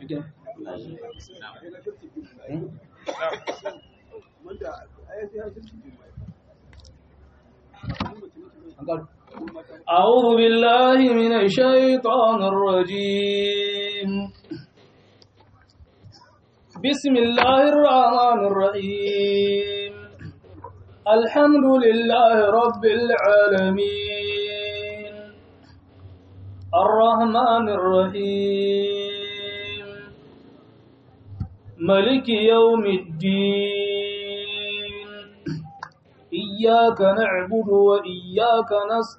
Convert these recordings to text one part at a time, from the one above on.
أعوذ بالله من الشيطان الرجيم بسم الله الرحمن الرحيم الحمد لله رب العالمين الرحمن الرحيم ملك يوم الدين إياك نعبد وإياك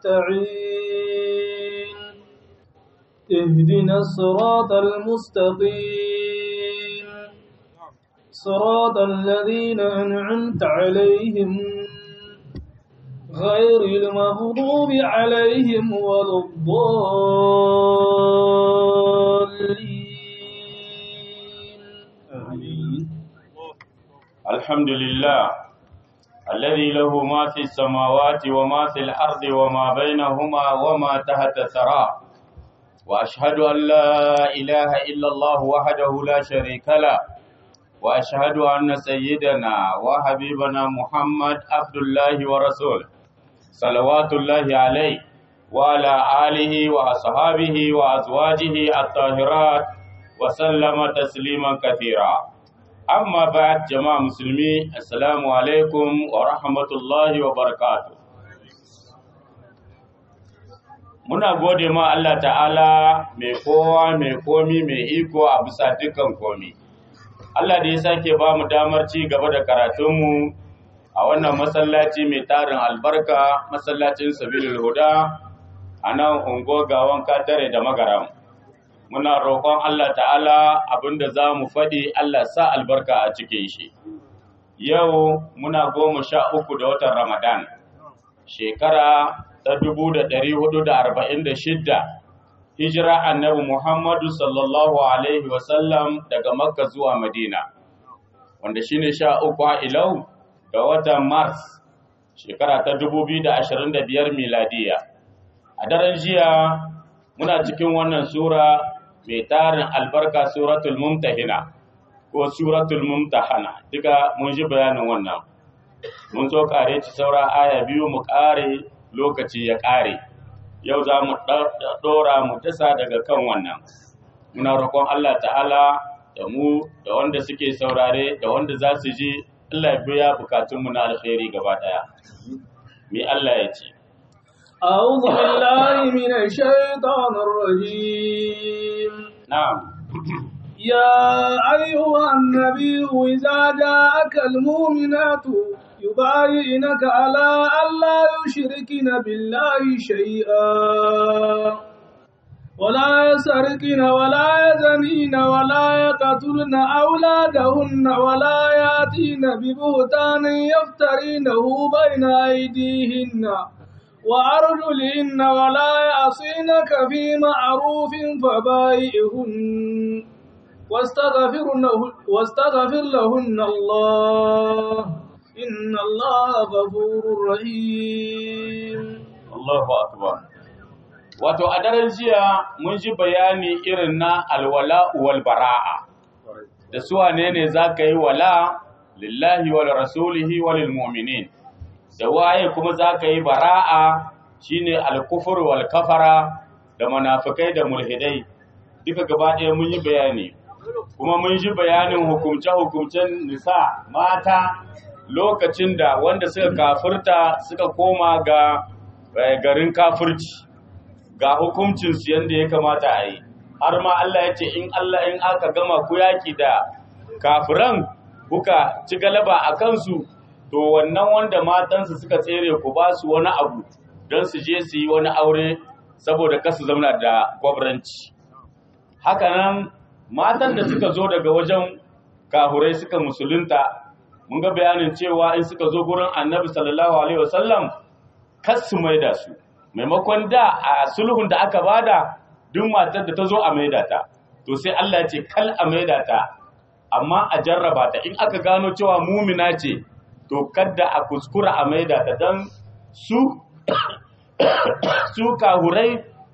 نستعين اهدنا الصراط المستقيم صراط الذين أنعمت عليهم غير المغضوب عليهم ولا الضالين آمين الحمد لله الذي له ما في السماوات وما في الأرض وما بينهما وما تحت الثرى وأشهد أن لا إله إلا الله وحده لا شريك له وأشهد أن سيدنا وحبيبنا محمد عبد الله ورسوله صلوات الله عليه وعلى آله وأصحابه وأزواجه الطاهرات وسلم تسليما كثيرا amma ba jama'a musulmi assalamu alaikum wa rahmatullahi wa barakatu muna gode ma Allah ta'ala mai kowa mai komi mai iko a bisa dukkan komi Allah da ya sake ba mu damar ci gaba da karatunmu a wannan masallaci mai tarin albarka masallacin sabilul huda a nan ungo gawan katare da magaram muna roƙon Allah ta'ala abinda za mu faɗi Allah sa albarka a cikin shi. Yau muna goma sha uku da watan Ramadan, shekara ta dubu da ɗari hudu da arba'in da shidda, hijira annabi Muhammadu sallallahu Alaihi wasallam daga Makka zuwa Madina, wanda shine sha uku a ilau ga watan Mars, shekara ta dubu biyu da ashirin da biyar miladiya. A daren jiya muna cikin wannan Sura mai tarin albarka suratul mumtahina ko suratul mumtahana duka mun ji bayanin wannan mun zo kare ci saura aya biyu mu kare lokaci ya kare yau za mu dora mu tasa daga kan wannan muna roƙon Allah ta'ala da mu da wanda suke saurare da wanda za su ji Allah ya biya bukatunmu na alkhairi gaba daya me Allah ya ce أعوذ بالله من الشيطان الرجيم na'am يا أيها النبي إذا جاءك المؤمنات يبايعنك على ألا يشركن بالله شيئا ولا يسرقن ولا يزنين ولا يقتلن أولادهن ولا يأتين ببهتان يفترينه بين أيديهن وأرجلهن ولا يعصينك في معروف فبايئهن واستغفر, له واستغفر لهن الله إن الله غفور رحيم Allahu akbar wato a daren jiya mun ji bayani irin na alwala wal bara'a da su wane ne za ka yi wala lillahi wal rasulihi wal mu'minin da waye kuma za ka yi bara'a shine alkufur wal kafara da munafikai da mulhidai duka gaba ɗaya mun yi bayani kuma mun ji bayanin hukumce-hukumcen nisa mata lokacin da wanda suka kafirta suka koma ga garin kafirci ga hukuncinsu yadda ya kamata a yi har ma Allah ya ce in Allah in aka gama ku yaki da kafiran kuka ci galaba a kansu to wannan wanda matansu suka tsere ku ba su wani abu don su je su yi wani aure saboda kasu zauna da gwabranci hakanan matan da suka zo daga wajen kahurai suka musulunta mun ga bayanin cewa in suka zo gurin annabi sallallahu alaihi wasallam kas su maida su maimakon da a sulhun da aka bada duk matar da ta zo a maida ta to sai Allah ya ce kal a maida ta amma a jarraba ta in aka gano cewa mumina ce to kadda a kuskura a maida ta dan su su kahurai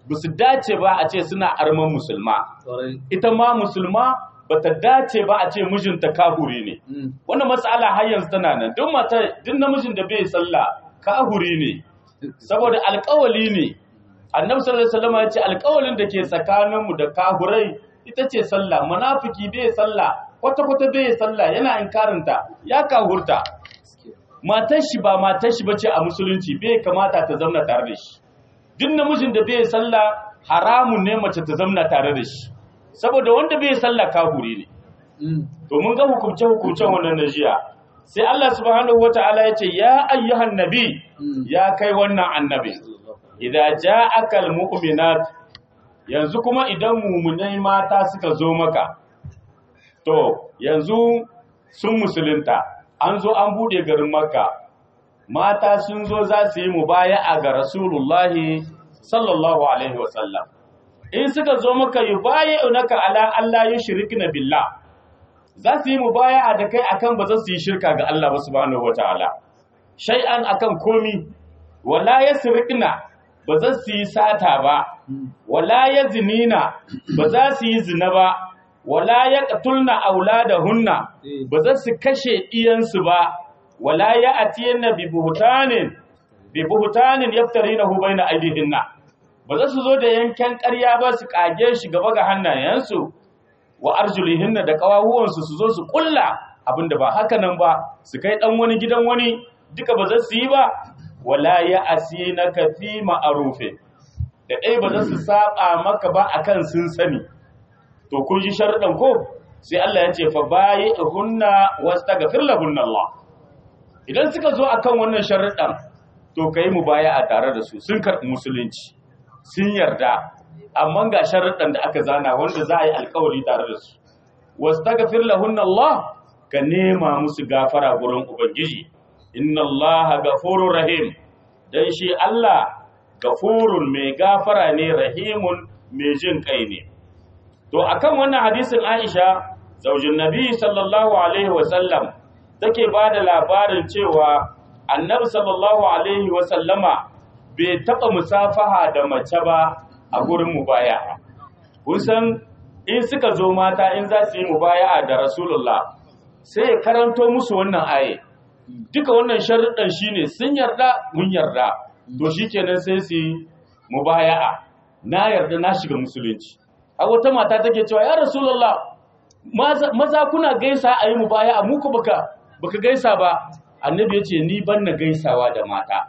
ba su dace ba a ce suna arman musulma Kwarai. ita ma musulma ba ta dace ba a ce mijinta kahuri ne Mm. wannan matsala har yanzu tana nan duk mata duk namijin da bai sallah kahuri ne saboda alƙawali ne annabi sallallahu alaihi wasallam ya ce alƙawalin da ke tsakaninmu da kahurai ita ce sallah munafiki bai sallah kwata kwata bai sallah yana inkarinta ya kahurta matar shi ba matar shi bace a musulunci bai kamata ta zamna tare da shi duk namijin da bai sallah haramun ne mace ta zamna tare da shi saboda wanda bai sallah kahuri ne Mm. to mun ga hukumce-hukumcen wannan na jiya sai Allah subhanahu wata'ala ya ce ya ayyuhan nabi Mm. ya kai wannan annabi idan ja'aka almu'minat yanzu kuma idan mumunai mata suka zo maka to yanzu sun musulunta an zo an bude garin makka mata sun zo za su yi mubaya'a ga rasulullahi sallallahu alaihi wasallam in suka zo maka yubayi'unaka ala Allah yushrikna billah za su yi mubaya'a da kai akan ba za su yi shirka ga Allah ba subhanahu wataala shay'an akan komi wala yasriqna ba za su yi sata ba wala yazinina ba za su yi zina ba wala yaqtulna auladahunna ba za su kashe iyansu ba wala ya'tiyanna bi buhtanin bi buhtanin yaftarinahu baina aydihinna ba za su zo da yankan ƙarya ba su kage shi gaba ga hannayensu wa arjulihinna da kawahuwansu su zo su kulla abinda ba haka nan ba su kai dan wani gidan wani duka ba za su yi ba wala ya asina ka fi ma'arufin da ɗaya ba za su saba maka ba akan sun sani to kun ji sharuɗan ko sai Allah ya ce fa bayi hunna wastaghfir lahunna Allah idan suka zo akan wannan sharuɗan to kai mu baya a tare da su sun karɓi musulunci sun yarda amma ga sharuɗan da aka zana wanda za a yi alkawari tare da su wastaghfir lahunna Allah ka nema musu gafara gurin ubangiji inna Allah gafurur rahim dan shi Allah gafurun mai gafara ne rahimun mai jin kai ne to akan wannan hadisin Aisha zaujin Nabi sallallahu alaihi wasallam take bada labarin cewa Annabi sallallahu alaihi wasallama bai taba musafaha da mace ba a gurin mubaya'a kun san in suka zo mata in za su yi mubaya'a da Rasulullah sai ya karanto musu wannan aye duka wannan sharuɗan shine sun yarda mun yarda to shikenan sai su yi mubaya'a na yarda na shiga musulunci a wata mata take cewa ya rasulullah maza, maza kuna gaisa a yi mubaya'a mu ko baka baka gaisa ba annabi ya ce ni ban na gaisawa da mata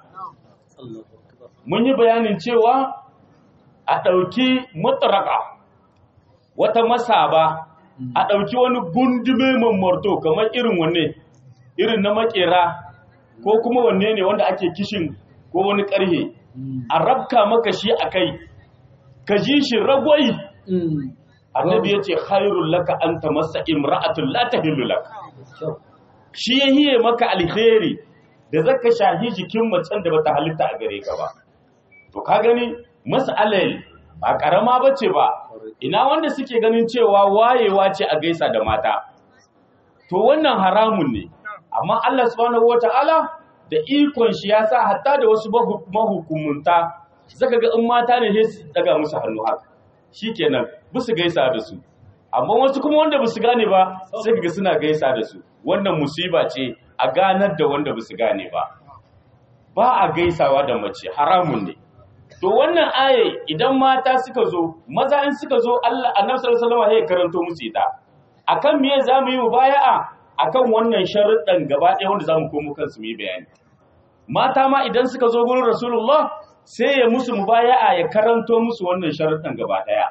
mun yi bayanin cewa a ɗauki mutaraka wata masaba a ɗauki wani gundume mammarto kamar irin wanne irin na makera ko kuma wanne ne wanda ake kishin ko wani ƙarhe a rabka maka shi a kai ka ji shi ragwai Mm. annabi ya ce khairul laka an tamassa imra'atun la tahillu lak Kyau. shi ya hiye maka alheri da zaka shahi jikin macen da bata halitta a gare ka ba to ka gani mas'alal ba karama bace ba ina wanda suke ganin cewa wayewa ce a gaisa da mata to wannan haramun ne amma Allah subhanahu wataala da ikon shi ya sa hatta da wasu mahu- mahukumunta zaka ga in mata ne sai su daga musu hannu haka shikenan su gaisa da su amma wasu kuma wanda basu gane ba sai kaga suna gaisa da su wannan musiba ce a ganar da wanda basu gane ba ba a gaisawa da mace haramun ne to wannan aye idan mata suka zo maza in suka zo Allah annabi sallallahu alaihi wasallam ya karanto musu ita akan me zamu yi mubaya'a akan wannan sharuɗan gaba ɗaya wanda zamu komo kansu mu yi bayani mata ma idan suka zo gurin rasulullah sai ya musu mubaya'a ya karanto musu wannan sharuɗan gaba ɗaya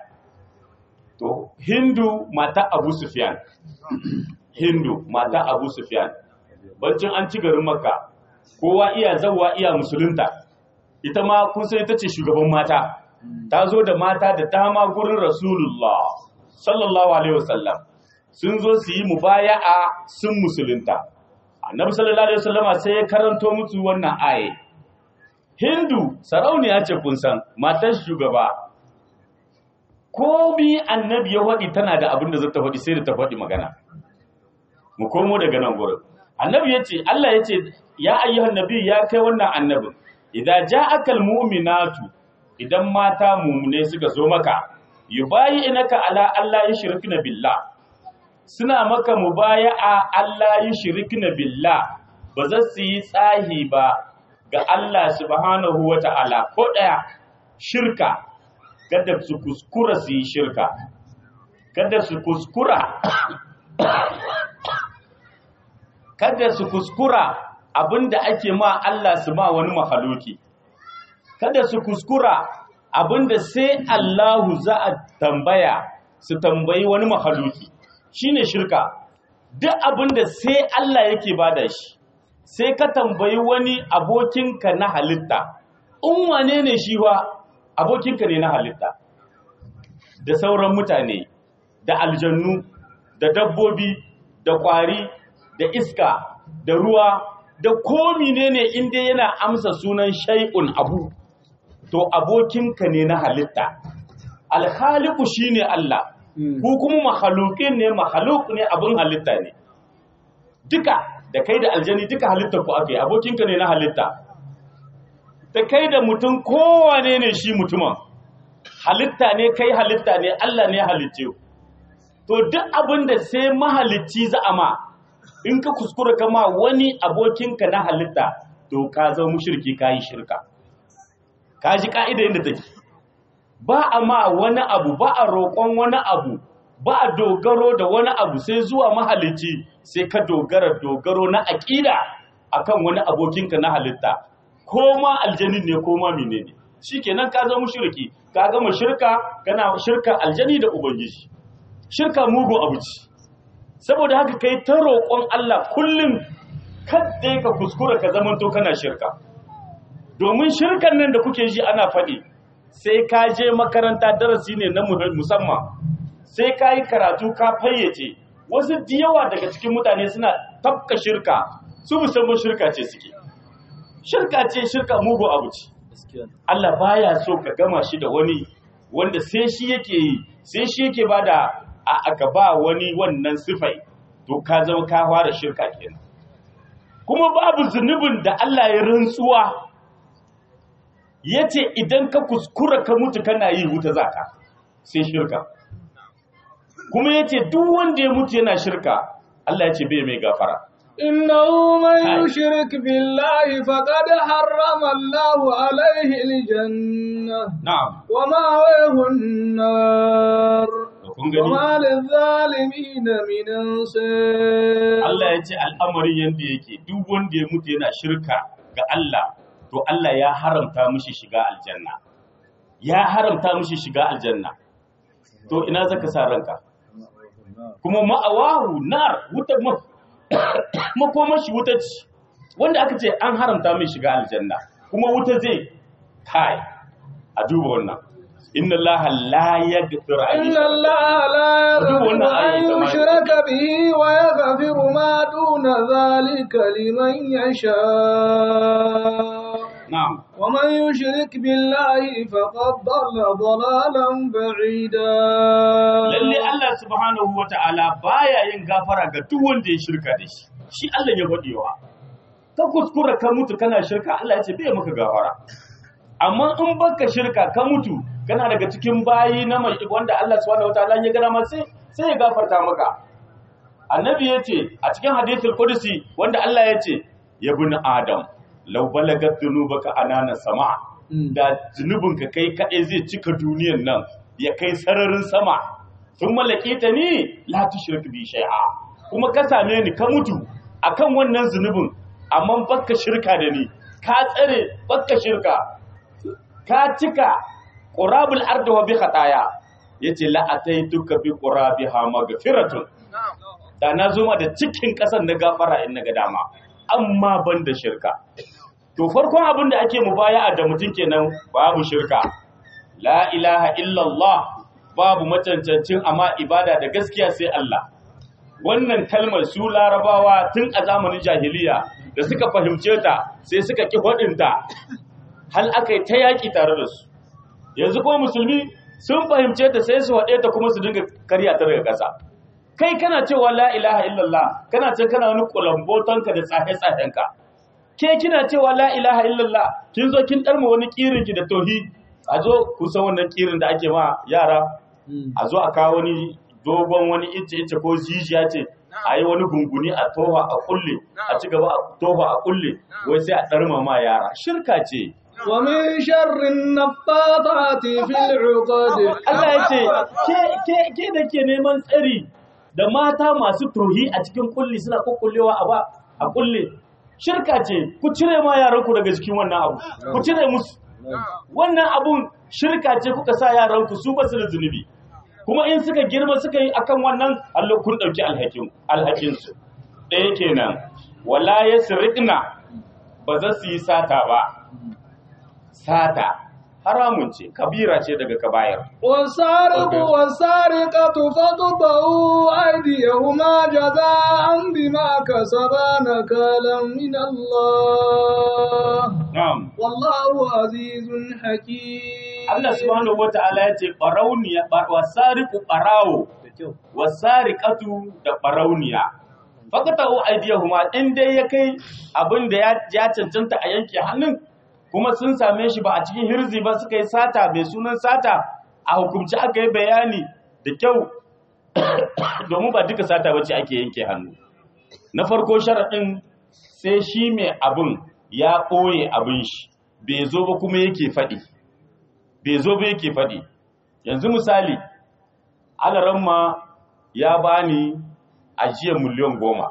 to hindu mata abu sufyan hindu mata abu sufyan bancin an ci garin makka kowa iya zawwa iya musulunta ita ma kun san ita ce shugaban mata ta zo da mata da dama gurin rasulullah sallallahu alaihi wasallam sun zo su yi mubaya'a sun musulunta annabi sallallahu alaihi wasallama sai ya karanto musu wannan aye hindu sarauniya ce kun san matar shugaba komi annabi ya faɗi tana da abin da zata faɗi sai da ta faɗi magana mu komo daga nan gurin annabi ya ce Allah ya ce ya ayyuhan nabi ya kai wannan annabin idza ja'aka almu'minatu idan mata mumune suka zo maka yubayi inaka ala Allah yushrikna billah suna maka mubaya'a Allah yushrikna billah ba za su yi tsahi ba ga Allah subhanahu wata'ala ko daya shirka kada su kuskura su yi shirka kada su kuskura kada su kuskura abinda ake ma Allah su ma wani mahaluki kada su kuskura abinda sai Allahu za a tambaya su tambayi wani mahaluki shine shirka duk abinda sai Allah yake bada shi sai ka tambayi wani abokinka na halitta in wane ne shi wa abokinka ne na halitta da sauran mutane da aljannu da dabbobi da kwari da iska da ruwa da komi ne ne inda yana amsa sunan shay'un abu to abokinka ne na halitta alhaliku shine Allah ku kuma mahalukin ne mahaluk ne abin halitta ne duka da kai da aljani duka halitta ku ake abokinka ne na halitta da kai da mutum kowane ne shi mutumin halitta ne kai halitta ne Allah ne halitce to duk abin da sai mahalicci za a ma in ka kuskura kama wani abokinka na halitta to ka zama mushriki ka yi shirka ka ji ka'ida yadda take ba a ma wani abu ba a roƙon wani abu ba a dogaro da wani abu sai zuwa mahalicci sai ka dogara dogaro na aƙida akan wani abokinka na halitta ko ma aljanin ne ko ma menene shikenan ka zama mushriki ka gama shirka kana shirka aljani da ubangiji shirka mugun abu ce saboda haka kai ta roƙon Allah kullum kadda ka kuskura ka zamanto kana shirka domin shirkan nan da kuke ji ana faɗi sai ka je makaranta darasi ne na musamman sai ka yi karatu ka fayyace wasu yawa daga cikin mutane suna tafka shirka su musamman shirka ce suke shirka ce shirka mugu abu ce Allah baya so ka gama shi da wani wanda sai shi yake yi sai shi yake bada a aka ba wani wannan sifai to ka zama ka fara shirka kenan kuma babu zunubin da Allah ya rantsuwa yace idan ka kuskura ka mutu kana yi wuta zaka sai shirka kuma yace duk wanda ya mutu yana shirka Allah yace bai mai gafara إنه من يشرك بالله فقد حرم الله عليه الجنة na'am ومأويه النار kun gani وما للظالمين من أنصار Allah ya ce al'amarin yadda yake duk wanda ya mutu yana shirka ga Allah to Allah ya haramta mishi shiga aljanna ya haramta mishi shiga aljanna to ina zaka sa ranka kuma ma'awahu nar wuta ma- makomashi wuta ce wanda aka ce an haramta mai shiga aljanna kuma wuta zai kai a duba wannan inna allaha la yaghfiru an إن yushraka الله لا Duk يغفر wannan أن ayi ta ma- يشرك به ويغفر ما دون ذلك لمن يشاء na'am ومن يشرك بالله فقد ضل ضلالا بعيدا lalle Allah subhanahu wata'ala baya yin gafara ga duk wanda ya shirka da shi shi Allah ya faɗewa ka kuskura ka mutu kana shirka Allah ya ce bai maka gafara amma in baka shirka ka mutu kana daga cikin bayi na mai wanda Allah subhanahu wata'ala ya gana ma sai sai ya gafarta maka annabi ya ce a cikin hadithul qudsi wanda Allah ya ce ya bin adam law balagat dhunubaka anana sama da zunubinka kai kaɗai zai cika duniyan nan ya kai sararin sama sun mallake ta ni la tushrik bi shay'a kuma ka same ni ka mutu akan wannan zunubin amma baka shirka da ni ka tsare baka shirka ka cika qurabul ardi wa bi khataya yace la ataituka bi qurabiha maghfiratun da na zo ma da cikin ƙasar na gafara in na ga dama amma ban da shirka to farkon abin da ake mubaya'a da mutum kenan babu shirka la ilaha illallah babu macancancin amma ibada da gaskiya sai Allah wannan kalmar su larabawa tun a zamanin jahiliya da suka fahimce ta sai suka ki faɗinta hal aka yi ta yaƙi tare da su yanzu kuma musulmi sun fahimce ta sai su haɗe ta kuma su dinga karya ta daga ƙasa kai kana cewa la ilaha illallah kana ce kana wani kulambotonka da tsahe-tsahenka ke kina cewa la ilaha illallah kin zo kin ɗarma wani ƙirinki da tohi a zo kusan wannan kirin da ake ma yara a zo a kawo wani dogon wani ice ice ko jijiya ce a yi wani gunguni a tofa a kulle a ci gaba a tofa a kulle wai sai a ɗarma ma yara shirka ce ومن شر النفاثات في العقد Allah ya ce ke ke ke da ke neman tsari da mata masu tohi a cikin kulli suna kokkullewa a ba a kulle shirka ce ku cire ma yaranku daga cikin wannan abu ku cire musu wannan abun shirka ce kuka sa yaranku su ba su da zunubi kuma in suka girma suka yi akan wannan Allah kun dauki alhakin alhakin su ɗaya kenan wala yasriqna ba za su yi sata ba sata haramun ce kabira ce daga kabayar والسارق والسارقة فاقطعوا أيديهما جزاء بما كسبا نكالا من الله na'am والله عزيز حكيم Allah subhanahu wata'ala ya ce ɓarauniya wasariku ɓarawo wasariƙatu da ɓarauniya fakata o aidiyahuma in dai ya kai abin da ya- ya cancanta a yanke hannun kuma sun same shi ba a cikin hirzi ba suka yi sata mai sunan sata a hukumci aka yi bayani da kyau domin ba duka sata bace ake yanke hannu na farko sharaɗin sai shi mai abin ya ɓoye abin shi bai zo ba kuma yake faɗi bai zo ba yake faɗi yanzu misali alaramma ya bani ajiyar miliyan goma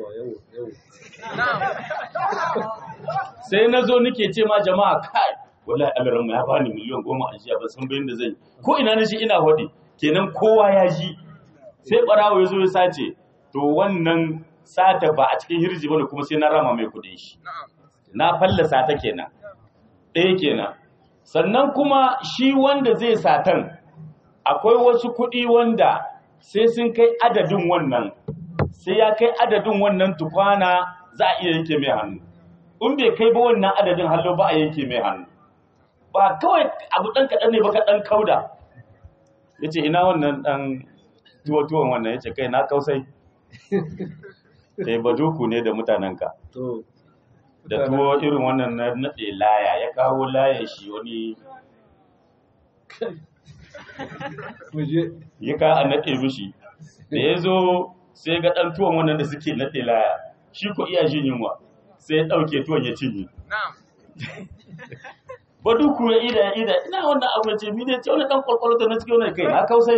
sai na zo nake ce ma jama'a kai wallahi alaramma ya bani miliyan goma ajiya ba san bayan da zan yi ko ina na shi ina waɗi kenan kowa ya ji sai ɓarawo ya zo ya sace to wannan sata ba a cikin hirji bane kuma sai na rama mai kuɗin shi na fallasa ta kenan ɗaya kenan sannan kuma shi wanda zai satan akwai wasu kuɗi wanda sai sun kai adadin wannan sai ya kai adadin wannan tukwana za a iya yanke mai hannu in bai kai ba wannan adadin hallo ba a yanke mai hannu ba kawai abu ɗan kaɗan ne ba ka ɗan kauda ya ce ina wannan ɗan tuwo-tuwon wannan ya ce kai na kausai eh baduku ne da mutanenka to da tuwo irin wannan na naɗe laya ya kawo laya shi wani muje ya ka a naɗe mishi da ya zo sai ga ɗan tuwon wannan da suke naɗe laya shi ko iya jin yunwa sai ya ɗauke tuwon ya cinye baduku ya ida ya ida ina wannan abu ya ce mi ne ce wani ɗan kwalkwalo ta na cikin wani kai na kausai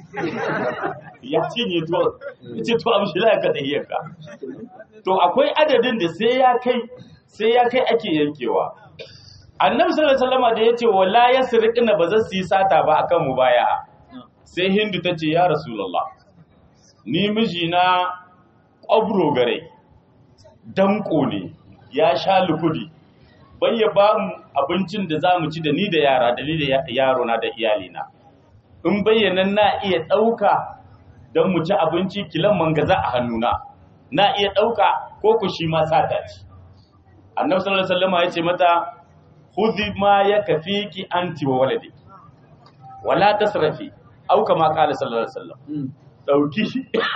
ya cinye tuwon ya ce to abu shi laya ka ɗahiyarka to akwai adadin da sai ya kai sai ya kai ake yankewa annabi sallallahu alaihi wasallam da yace wala yasriqna ba za su yi sata ba akan mu baya sai hindu tace ya rasulullah ni mijina kwabro gare danko ne ya sha lukudi bai ya ba mu abincin da zamu ci da ni da yara da ni da yaro na da iyalina in bayyana na iya dauka don mu ci abinci kilan mangaza a hannuna na iya ɗauka ko ku shi ma sata ce. Annabi sallallahu alaihi wasallam ya ce mata khudhi ma yakfiki anti wa waladi wala tasrafi au kama qala sallallahu alaihi wasallam dauki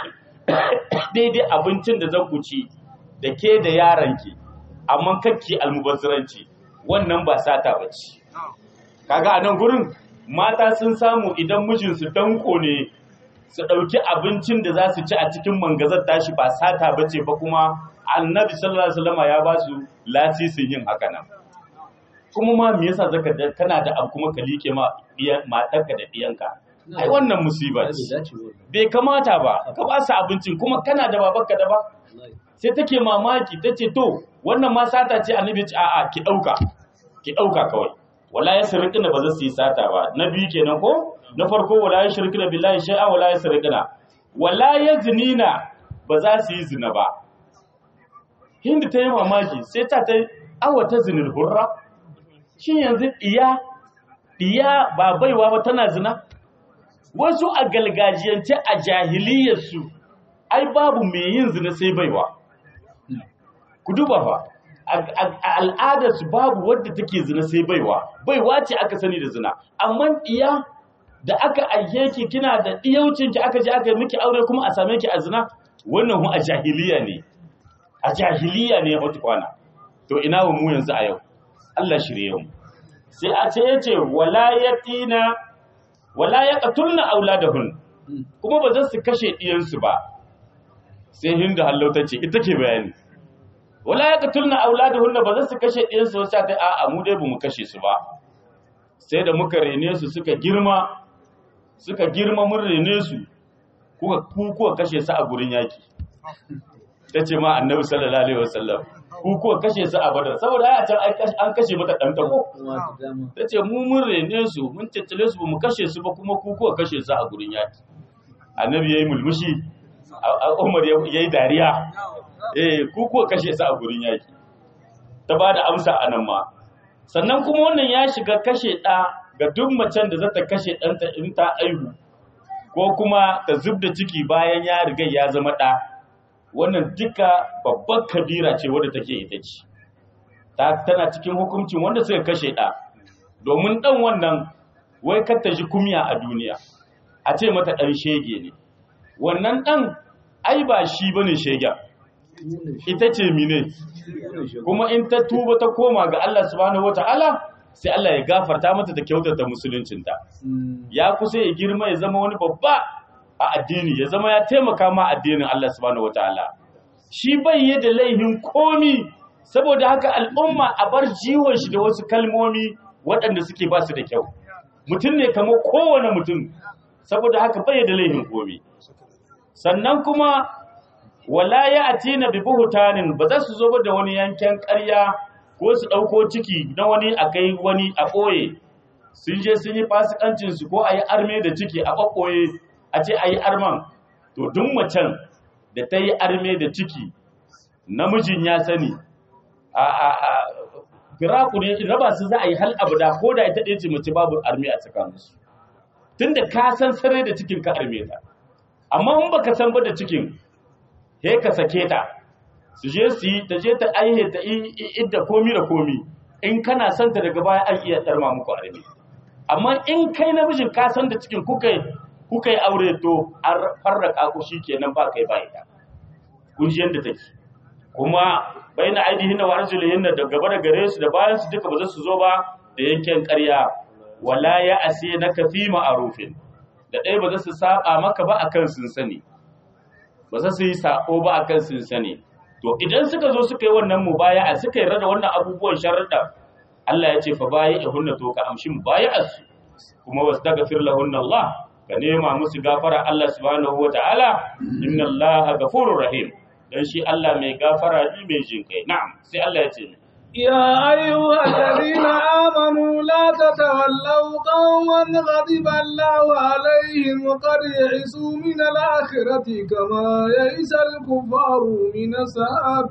daidai abincin da zan ku ci da ke da yaranki amma kakki almubazziranci wannan ba sata bace kaga a nan gurin mata sun samu idan mijinsu danko ne su ɗauki abincin da za su ci a cikin mangazar tashi ba sata ba ce ba kuma annabi sallallahu alaihi wasallam ya ba su lasisin yin haka nan kuma ma me yasa zaka da kana da abu kuma ka like ma matarka da diyanka ai wannan musiba ce bai kamata ba ka ba su abincin kuma kana da babarka da ba sai take mamaki tace to wannan ma sata ce annabi ce a'a ki dauka ki dauka kawai wala yasriqna ba za su yi sata ba na biyu kenan ko na farko wala yashrikna billahi shay'a wala yasriqna wala yaznina ba za su yi zina ba hindu ta yi mamaki sai ta ta awa ta zinil hurra shin yanzu diya diya ba baiwa ba tana zina wasu a galgajiyance a jahiliyarsu ai babu mai yin zina sai baiwa ku duba fa a al'adarsu babu wadda take zina sai baiwa baiwa ce aka sani da zina amma diya da aka aike ki kina da diyaucin ki aka je aka yi miki aure kuma a same ki a zina wannan hu a jahiliya ne a jahiliya ne wata kwana to ina wa mu yanzu a yau Allah shirye mu sai a ce yace wala yatina wala yaqtulna auladahun kuma ba za su kashe diyansu ba sai hindu hallauta ce ita ke bayani wala yaqtulna auladahun ba za su kashe diyansu sai ta a'a mu dai bamu kashe su ba sai da muka rene su suka girma suka girma mun rene su kuka ku kuka kashe su a gurin yaki tace ma annabi sallallahu alaihi wasallam ku kuka kashe su a badar saboda ai a can an kashe mata dan tako tace mu mun rene su mun tattale su mu kashe su ba kuma ku kuka kashe su a gurin yaki annabi yayi mulmushi Umar yayi dariya eh ku kuka kashe su a gurin yaki ta bada amsa anan ma sannan kuma wannan ya shiga kashe ɗa ga duk macen da zata kashe ɗanta in ta aihu ko kuma ta zub da ciki bayan ya riga ya zama ɗa wannan duka babbar kabira ce wadda take ita ce tana cikin hukuncin wanda suka kashe ɗa domin ɗan wannan wai kar ta ji kumya a duniya a ce mata ɗan shege ne wannan ɗan ai ba shi bane shegen ita ce mine kuma in ta tuba ta koma ga Allah subhanahu wataala sai Allah ya gafarta mata ta kyautata musuluncinta ya kusa ya girma ya zama wani babba a addini ya zama ya taimaka ma addinin Allah subhanahu wataala shi bai yi da laihin komi saboda haka al'umma a bar jiwon shi da wasu kalmomi waɗanda suke ba su da kyau mutum ne kamar kowane mutum saboda haka bai da laihin komi sannan kuma wala ya atina bi buhutanin ba za su zo da wani yanken ƙarya ko su ɗauko ciki na wani a kai wani a ɓoye sun je sun yi fasikancin su ko a yi arme da ciki a ɓaɓɓoye a ce a yi arman to duk macen da ta yi arme da ciki namijin ya sani a a a firaku ne raba su za a yi hal abada ko da ita ɗaya ce mace babu arme a tsakaninsu tunda ka san sarai da cikin ka arme ta amma in baka san ba da cikin he ka sake ta su je su yi ta je ta aihe ta idda komi da komi in kana son ta daga baya an iya tsarma muku arme amma in kai namijin ka san da cikin kuka kuka yi aure to an farraka ku shikenan ba kai ba ita kun ji yanda take kuma baina aidihin wa arjulihin da gaba da gare su da bayan su duka ba za su zo ba da yanken ƙarya wala ya ase na kafi ma'arufin da ɗaya ba za su saba maka ba akan sun sani ba za su yi sako ba akan sun sani to idan suka zo suka yi wannan mubaya'a suka yi rada wannan abubuwan sharuɗa Allah ya ce fa bayi ihunna to ka amshi mubaya'arsu kuma wastaghfir lahunna Allah ka nema musu gafara Allah subhanahu wataala inna Allah ghafurur rahim dan shi Allah mai gafara ne mai jin kai na'am sai Allah ya ce يا أيها الذين آمنوا لا تتولوا قوما غضب الله عليهم قد يئسوا من الآخرة كما يئس الكفار من أصحاب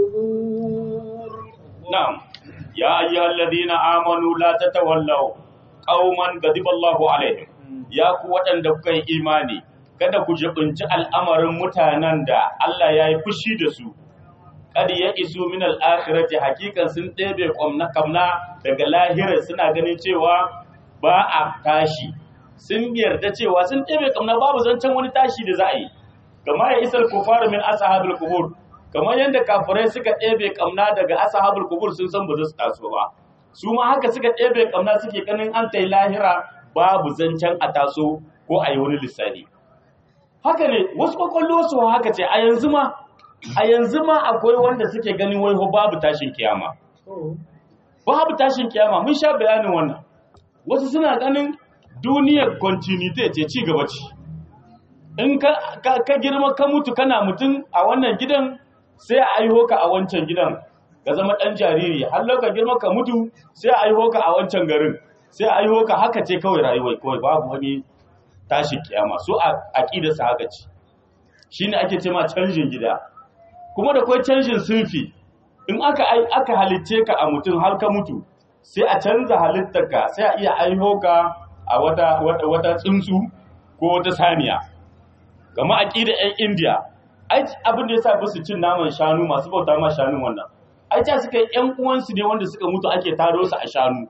القبور نعم يا أيها الذين آمنوا لا تتولوا قوما غضب الله عليهم يا قوة دكاي إيماني kada ku jibinci al'amarin mutanen da Allah ya yi fushi da su kad ya isu min al-akhirati hakikan sun ɗebe kamna kamna daga lahira suna ganin cewa ba a tashi sun yarda cewa sun ɗebe kamna babu zancen wani tashi da za a yi kama ya isar kufar min ashabul qubur kamar yadda kafirai suka ɗebe kamna daga ashabul qubur sun san ba za su taso ba su ma haka suka ɗebe kamna suke ganin an tai lahira babu zancen a taso ko a yi wani lissani haka ne wasu kwakwallo su haka ce a yanzu ma a yanzu ma akwai wanda suke ganin wai ho babu tashin kiyama babu tashin kiyama mun sha bayanin wannan wasu suna ganin duniyar continuity ce ci gaba ce in ka, ka, ka girma ka mutu kana mutum a wannan gidan sai a aiho ka a wancan gidan ka zama ɗan jariri har ka girma ka mutu sai a aiho ka a wancan garin sai a aiho ka haka ce kawai rayuwar kawai babu wani tashin kiyama su a aƙidarsa haka ce shine ake ce ma canjin gida kuma da kwai canjin sunfi in aka aka halicce ka a mutum har ka mutu sai a canza halittarka sai a iya aiho ka a wata wata, wata tsuntsu ko wata saniya kama aqida ɗan India ai abin da yasa su cin naman shanu masu bauta ma shanu wannan ai ta suka ƴan uwansu ne wanda suka mutu ake taro su a shanu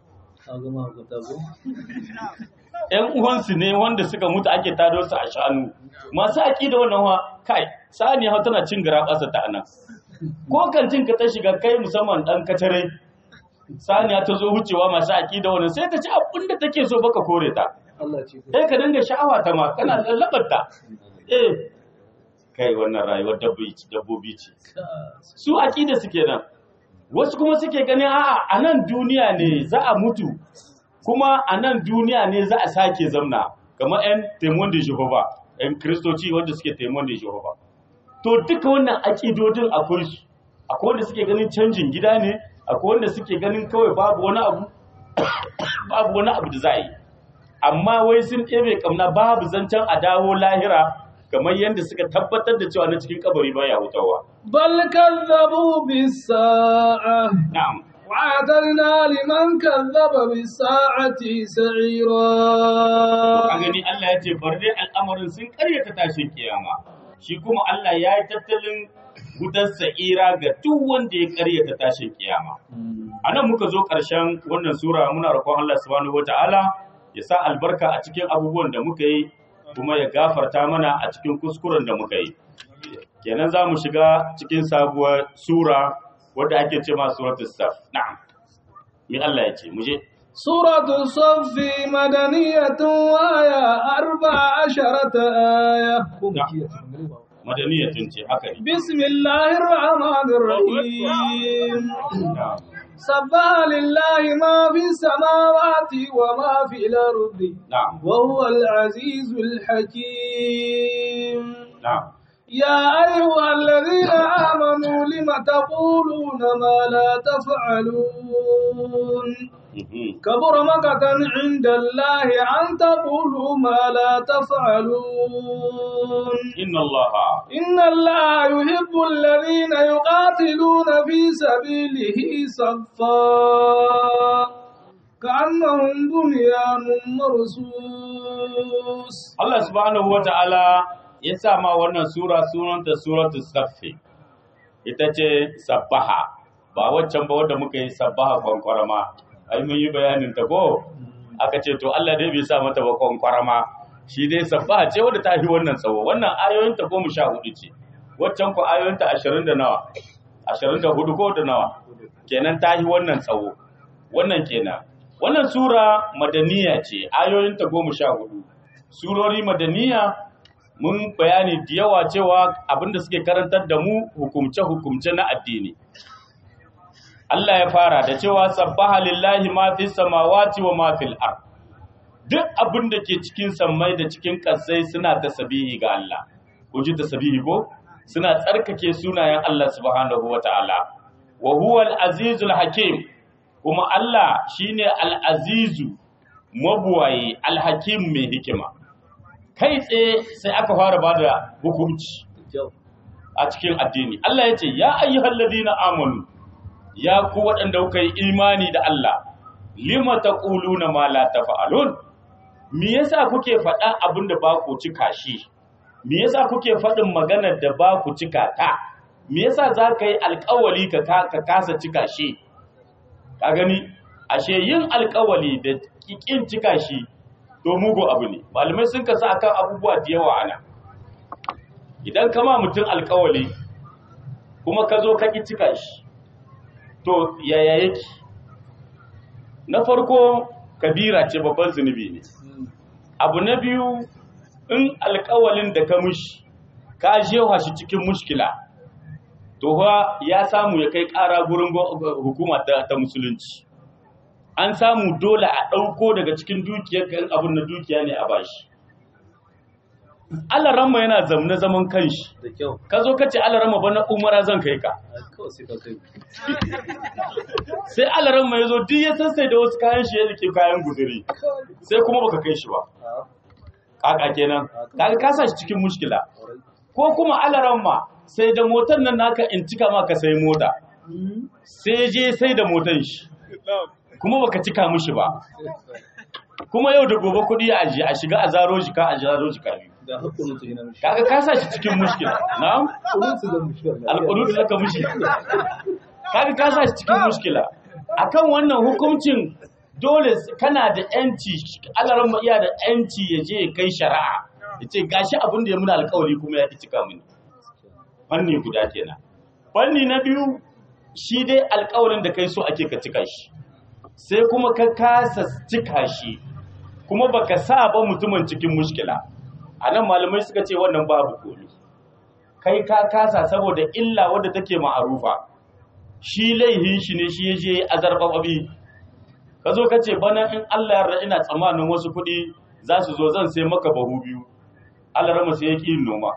ƴan uwansu ne wanda suka mutu ake taro su a shanu masu aqida wannan wa kai saniya ha tana cin gara ƙasa ta anan ko kantin ka ta shiga kai musamman dan kacare saniya ta zo wucewa masu aƙida wannan sai ta ci abin da take so baka kore ta Allah ce ku. sai ka dinga sha'awa ta ma kana lallabar ta eh kai wannan rayuwar dabbobi dabbobi ce su aƙida suke nan wasu kuma suke ganin a'a a nan duniya ne za a mutu kuma a nan duniya ne za a sake zamna kamar 'yan taimon da jehova 'yan kristoci wanda suke taimon da jehova to duka wannan aƙidodin akwai su akwai wanda suke ganin canjin gida ne akwai wanda suke ganin kawai babu wani abu babu wani abu da za a yi amma wai sun ɗebe kamna babu zancen a dawo lahira kamar yadda suka tabbatar da cewa na cikin kabari baya hutawa بل كذبوا بالساعة na'am وعدلنا لمن كذب بالساعة a سعيرا gani Allah ya ce bar dai al'amarin sun karyata tashin kiyama shi kuma Allah ya yi tattalin wutar sa'ira ga duk wanda ya karyata tashin kiyama a nan muka zo ƙarshen wannan sura muna roƙon Allah subhanahu wata'ala ya sa albarka a cikin abubuwan da muka yi kuma ya gafarta mana a cikin kuskuren da muka yi kenan za mu shiga cikin sabuwar sura wadda ake ce ma suratul saf na'am me Allah ya ce mu je سورة الصف مدنية وآية أربع عشرة آية madaniyatun ce haka ne بسم الله الرحمن الرحيم na'am سبح لله ما في السماوات وما في الأرض na'am وهو العزيز الحكيم na'am يا أيها الذين آمنوا لم تقولون ما لا تفعلون mhm. كبر مقتا عند الله أن تقولوا ما لا تفعلون inna allaha إن الله يحب الذين يقاتلون في سبيله صفا كأنهم بنيان مرصوص Allah subhanahu wa ta'ala ya sa ma wannan sura sunanta suratul saffi ita ce sabbaha ba waccan ba wadda muka yi sabbaha kwankwarama ai mun yi bayanin ta ko aka ce to Allah dai bai sa mata ba kwankwarama shi dai sabbaha ce wadda ta fi wannan tsawo wannan ayoyin ta goma sha hudu ce waccan ku ayoyin ta ashirin da nawa ashirin da hudu ko da nawa kenan ta fi wannan tsawo wannan kenan wannan sura madaniya ce ayoyin ta goma sha hudu surori madaniya mun bayani da yawa cewa abinda suke karantar da mu hukumce-hukumce na addini Allah ya fara da cewa sabbaha lillahi ma fi samawati wa ma fil ard duk abin da ke cikin sammai da cikin ƙasai suna tasbihi ga Allah kun ji tasbihi ko suna tsarkake sunayen Allah subhanahu wata'ala wa huwa al-azizul hakim kuma Allah shine al-azizu mabuwaye al-hakim mai hikima kai tsaye sai aka fara bada hukunci a cikin addini Allah ya ce ya ayyuhal ladina amanu ya ku waɗanda kuka yi imani da Allah lima taquluna ma la tafa'alun me yasa kuke faɗa abin da ba ku cika shi me yasa kuke faɗin maganar da ba ku cika ta me yasa za ka yi alƙawali ka ka kasa cika shi ka gani ashe yin alƙawali da ƙin cika shi to mugu abu ne malamai sun kasa akan abubuwa da yawa ana idan kama mutum alƙawali kuma ka zo ka ƙi cika shi to yaya yake na farko kabira ce babban zunubi ne abu na biyu in alkawalin da ka mushi ka jewa shi cikin mushkila to fa ya samu ya kai ƙara gurin hukuma ta, ta musulunci an samu dole a ɗauko daga cikin dukiyar kan abin na dukiya ne a bashi alaramma yana zamne zaman kanshi da kyau ka zo ka ce alaramma bana umara zan kai ka kawai sai ka kai sai alaramma ya zo duk ya sassai da wasu kayan shi ya rike kayan guduri sai kuma baka kai shi ba kaka kenan kaga ka sa shi cikin mushkila ko kuma alaramma sai da motar nan naka in cika maka sai mota sai je sai da motar shi kuma baka cika mushi ba kuma yau da gobe kuɗi a ajiye a shiga a zaro jika a zaro jika biyu da hakunan su ina mishi kaga ka sa shi cikin mushkila na'am kunun su da mishi alƙunutu zaka mushi kaga ka sa shi cikin mushkila akan wannan hukuncin dole kana da yanci alaran iya da yanci ya je ya kai shari'a ya ce gashi abin da ya muna alƙawari kuma ya ki cika mini fanni guda kenan fanni na biyu shi dai alƙawarin da kai so ake ka cika shi sai kuma ka kasa cika shi kuma baka sa ba mutumin cikin mushkila a nan malamai suka ce wannan babu komi kai ka kasa saboda illa wadda take ma'arufa shi laihin shi ne shi ya je azarbababi ka zo ka ce bana in Allah yarda ina tsammanin wasu kuɗi za su zo zan sai maka bahu biyu Allah rama sai ya ƙi yin noma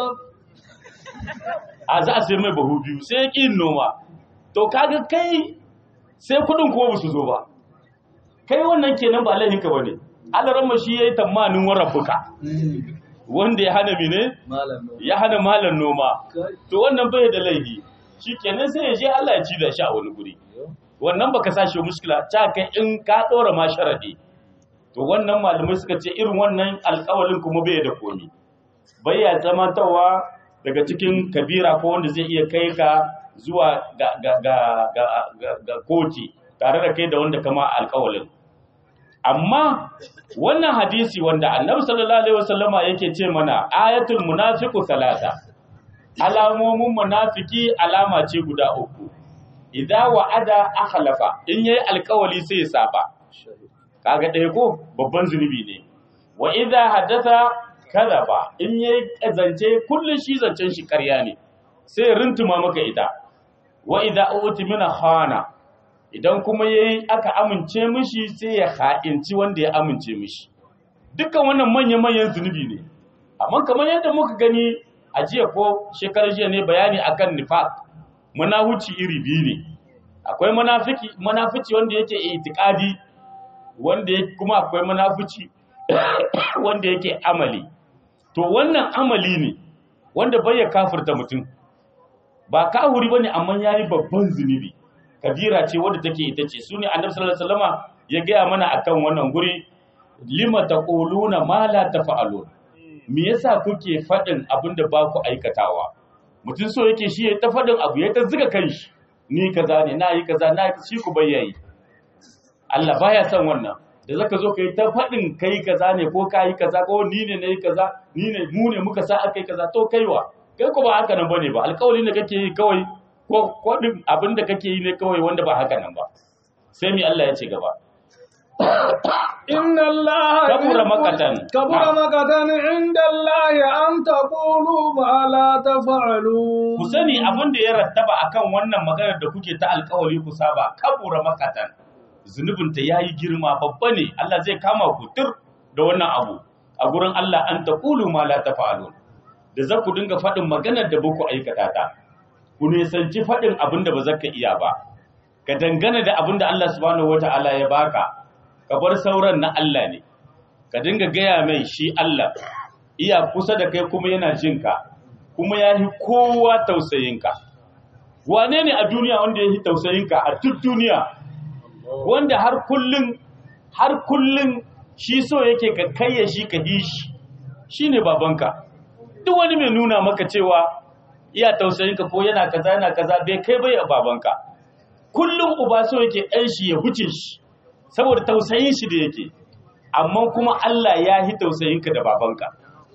a za a sai mai bahu biyu sai ya ƙi yin noma to kaga kai sai kuɗin kuma ba su zo ba kai wannan kenan ba laihinka ba ne Allah rama shi ya yi tamanin warabbuka wanda ya hana mine ya hana malan noma to wannan bai da laifi shi kenan sai ya je Allah ya ci da shi a wani guri wannan baka sashi muskila ta kai in ka dora ma sharadi to wannan malamai suka ce irin wannan alƙawalin kuma bai da komi bai ya zamantawa daga cikin kabira ko wanda zai iya kai ka zuwa ga ga ga ga, ga, ga koti tare da kai da wanda kama alƙawalin amma wannan hadisi wanda annabi sallallahu alaihi wasallama yake ce mana ayatul munafiqu salasa alamomin munafiki alama ce guda uku idza wa'ada akhlafa in yayi alkawali sai ya saba kaga ɗaya ko babban zunubi ne wa idza hadatha kadhaba in yayi kazance kullun shi zancen shi ƙarya ne sai rintuma maka ita wa idza utimina khana idan kuma yayi aka amince mishi sai ya ha'inci wanda ya amince mishi dukkan wannan manyan manyan zunubi ne amma kamar yadda muka gani a jiya ko shekarar jiya ne bayani akan nifaq munafici iri biyu ne akwai munafiki munafici wanda yake itikadi wanda yake kuma akwai munafici wanda yake amali to wannan amali ne wanda bai ya kafirta mutum ba kahuri bane amma yayi babban zunubi kabira ce wadda take ita ce sune annabi sallallahu alaihi wasallama ya gaya mana akan wannan guri lima taquluna ma la tafa'alun me yasa kuke faɗin abin da ba ku aikatawa mutum so yake shi ya ta faɗin abu ya ta ziga kanshi ni kaza ne na yi kaza na shi ku bayyayi Allah baya son wannan da zaka zo kai ta faɗin kai kaza ne ko kai kaza ko ni ne nayi kaza ni ne mu ne muka sa akai kaza to kaiwa kai ko ba haka nan bane ba alƙawari da kake yi kawai ko ko abin da kake yi ne kawai wanda ba haka nan ba sai mi Allah ya ce gaba إن الله كبر مقتا كبر مقتا عند الله أن تقولوا ما لا تفعلون ku sani abin da ya rattaba akan wannan maganar da kuke ta alkawari ku saba kabura makatan zunubinta ya yi girma babba ne Allah zai kama ku tur da wannan abu a gurin Allah an taqulu ma la tafa'alun da za ku dinga faɗin maganar da baku aikata ta ku nisanci faɗin abin da ba za ka iya ba ka dangana da abin da Allah subhanahu wata'ala ya baka ka bar sauran na Allah ne ka dinga gaya mai shi Allah iya kusa da kai kuma yana jinka kuma ya yi kowa tausayinka wane ne a duniya wanda ya yi tausayinka a duk duniya wanda har kullum har kullum shi so yake ka kayya shi ka yi shi shi ne babanka duk wani mai nuna maka cewa iya tausayinka ko yana kaza yana kaza bai kai bai a babanka kullum uba so yake ɗan shi ya huce shi saboda tausayin shi da yake amma kuma Allah ya yi tausayinka da babanka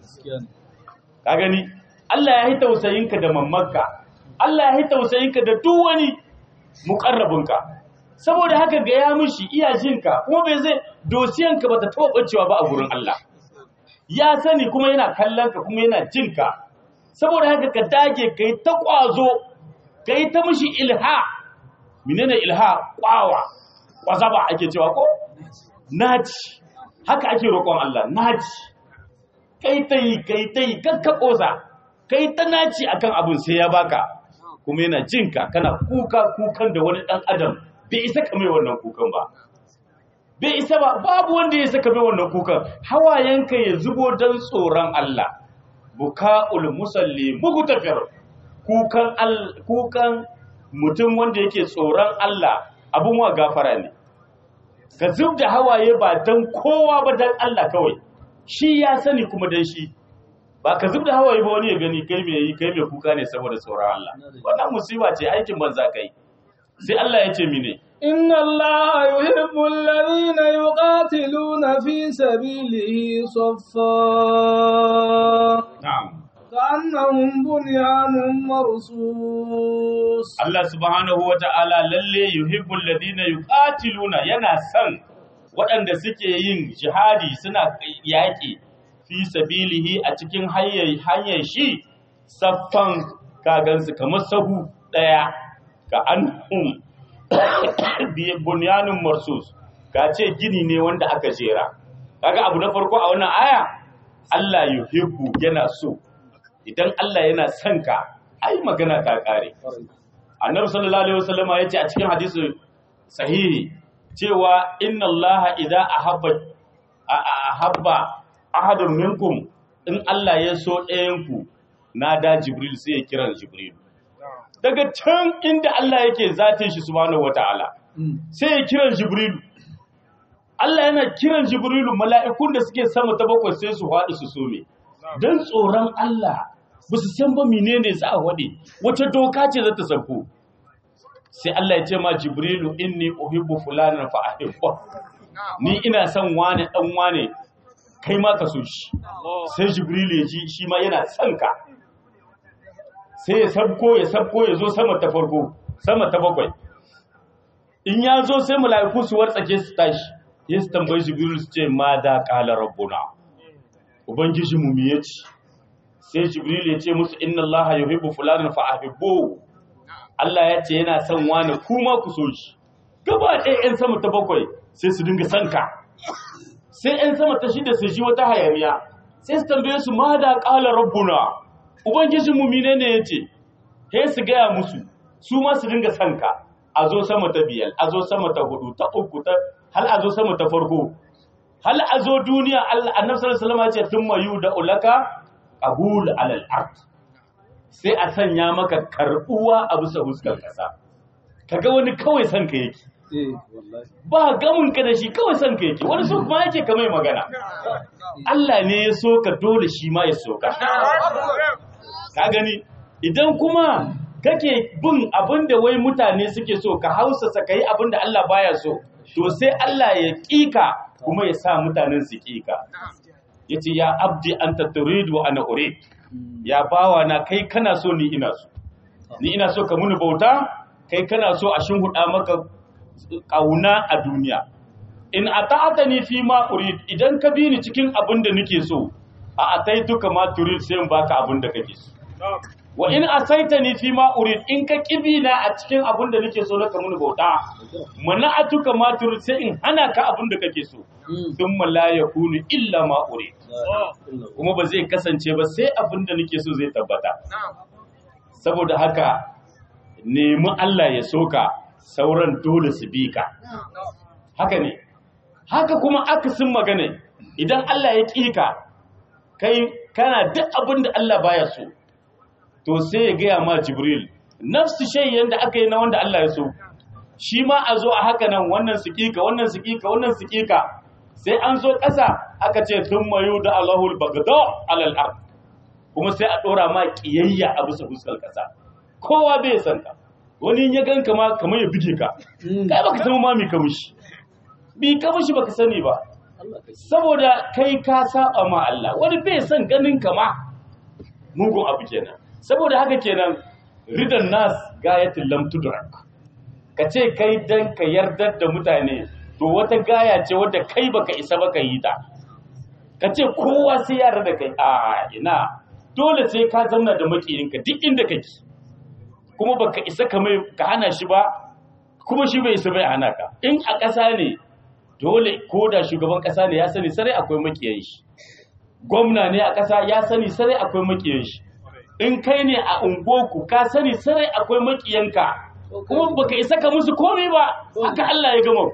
ka gani Allah ya yi tausayinka da mammanka Allah ya yi tausayinka da duk wani muƙarrabinka saboda haka ga ya mishi iya jinka kuma bai zai dosiyanka ba ta taɓa ɓacewa ba a gurin Allah ya sani kuma yana kallonka kuma yana jinka saboda haka ka dage ka yi ta ƙwazo ka yi ta mishi ilha menene ilha ƙwawa ƙwazaba ake cewa ko naci haka ake roƙon Allah naci kai ta yi kai ta yi kakka ƙosa kai ta naci akan abin sai ya baka kuma yana jinka kana kuka kukan da wani ɗan adam bai isa ka mai wannan kukan ba bai isa ba babu wanda ya saka mai wannan kukan hawayenka ya zubo don tsoron Allah buka'ul musalli mugtafir kukan kukan mutum wanda yake tsoron Allah abun wa gafara ne ka zub da hawaye ba don kowa ba don Allah kawai shi ya sani kuma don shi ba ka zub da hawaye ba wani ya gani kai mai yi kai mai kuka ne saboda tsoron Allah wannan musiba ce aikin banza kai sai Allah ya ce mine إن الله يحب الذين يقاتلون في سبيله صفا na'am كأنهم بنيان مرصوص Allah subhanahu wa ta'ala lalle yuhibbul ladina yuqatiluna yana son waɗanda suke yin jihadi suna yaƙi fi sabilihi a cikin hanyar hanyar shi saffan kagansu kamar sahu ɗaya ka anhum bi bunyanun marsus ka ce gini ne wanda aka jera kaga abu na farko a wannan aya Allah yuhibbu yana so idan Allah yana son ka ai magana ta kare annabi sallallahu alaihi wasallama yace a cikin hadisi sahihi cewa inna Allah idza ahabba ahabba ahadun minkum in Allah ya so ɗayan ku nada jibril sai ya kira jibril daga can inda Allah yake zatin shi subhanahu wataala sai ya kira jibril Allah yana kiran jibrilu mala'ikun da suke sama ta bakwai sai su haɗu su some don tsoron Allah ba su san ba menene za a waɗe wace doka ce za ta sauko sai Allah ya ce ma jibrilu inni uhibbu fulanan fa ahibba ni ina son wane dan wane kai ma ka so shi sai jibrilu ya ji shi ma yana son ka sai ya sabko ya sabko ya zo sama ta farko sama ta bakwai in ya zo sai mala'iku su wartsake su tashi ya su tambayi jibrilu su ce ma da qala rabbuna ubangiji mu me yace sai jibril ya ce musu inna allaha yuhibbu fulanan fa ahibbu Allah ya ce yana son wani kuma ku so shi gaba ɗaya ƴan sama ta bakwai sai su dinga son ka sai ƴan sama ta shida su ji wata hayaniya sai su tambaye su ma da qala rabbuna ubangijin mu menene yace sai su gaya musu su ma su dinga son ka a zo sama ta biyar a zo sama ta hudu ta uku ta hal a zo sama ta farko hal a zo duniya Allah annabi sallallahu alaihi wasallam ya ce thumma yuda ulaka qabul alal ard sai a sanya maka karbuwa a bisa huskar kasa kaga wani kawai san ka yake ba gamin ka da shi kawai san ka yake wani so kuma yake ka mai magana Allah ne ya so ka dole shi ma ya so ka ka gani idan kuma kake bin abin da wai mutane suke so ka hausa ka yi abin da Allah baya so to sai Allah ya kika kuma ya sa mutanen su kika yace ya abdi anta turidu wa ana urid ya bawa na kai kana so ni ina so ni ina so ka muni bauta kai kana so a shinhuda maka kauna a duniya in ata'atani fi ma urid idan ka bi ni cikin abin da nake so a ataituka ma turid sai in baka abin da kake so wa in asaitani fi ma urid in ka kibi na a cikin abin da nake so na ka muni bauta mana'atuka ma turid sai in hana ka abin da kake so thumma la yakunu illa ma urid kuma ba zai kasance ba sai abin da nake so zai tabbata saboda haka nemi Allah ya soka sauran dole su bi ka haka ne haka kuma akasin magana idan Allah ya ƙi ka kai kana duk abin da Allah baya so to sai ya gaya ma Jibril nafsu shay yanda aka yi na wanda Allah ya so shi ma a zo a haka nan wannan su ƙika wannan su ƙika wannan su ƙika sai an zo ƙasa aka ce sun mayu da Allahul bagdo alal ard kuma sai a ɗora ma ƙiyayya a bisa fuskar ƙasa kowa bai san ka wani ya gan kama kamar ya bige ka kai baka san ma me ka mishi bi ka mishi baka sani ba saboda kai ka saba ma Allah wani bai san ganin kama mugun abu kenan saboda haka kenan ridan nas gayatul lam tudrak ka ce kai dan ka yardar da mutane to wata gaya ce wadda kai baka isa baka yi ta ka ce kowa sai ya da kai a ina dole sai ka zauna da makiyinka duk inda kake kuma baka isa ka mai ka hana shi ba kuma shi bai isa bai hana ka in a ƙasa ne dole ko da shugaban ƙasa ne ya sani sarai akwai makiyan shi gwamna ne a ƙasa ya sani sarai akwai makiyan shi in kai ne a ungoku ka sani sarai akwai makiyanka kuma baka isa ka musu komai ba haka Allah ya gama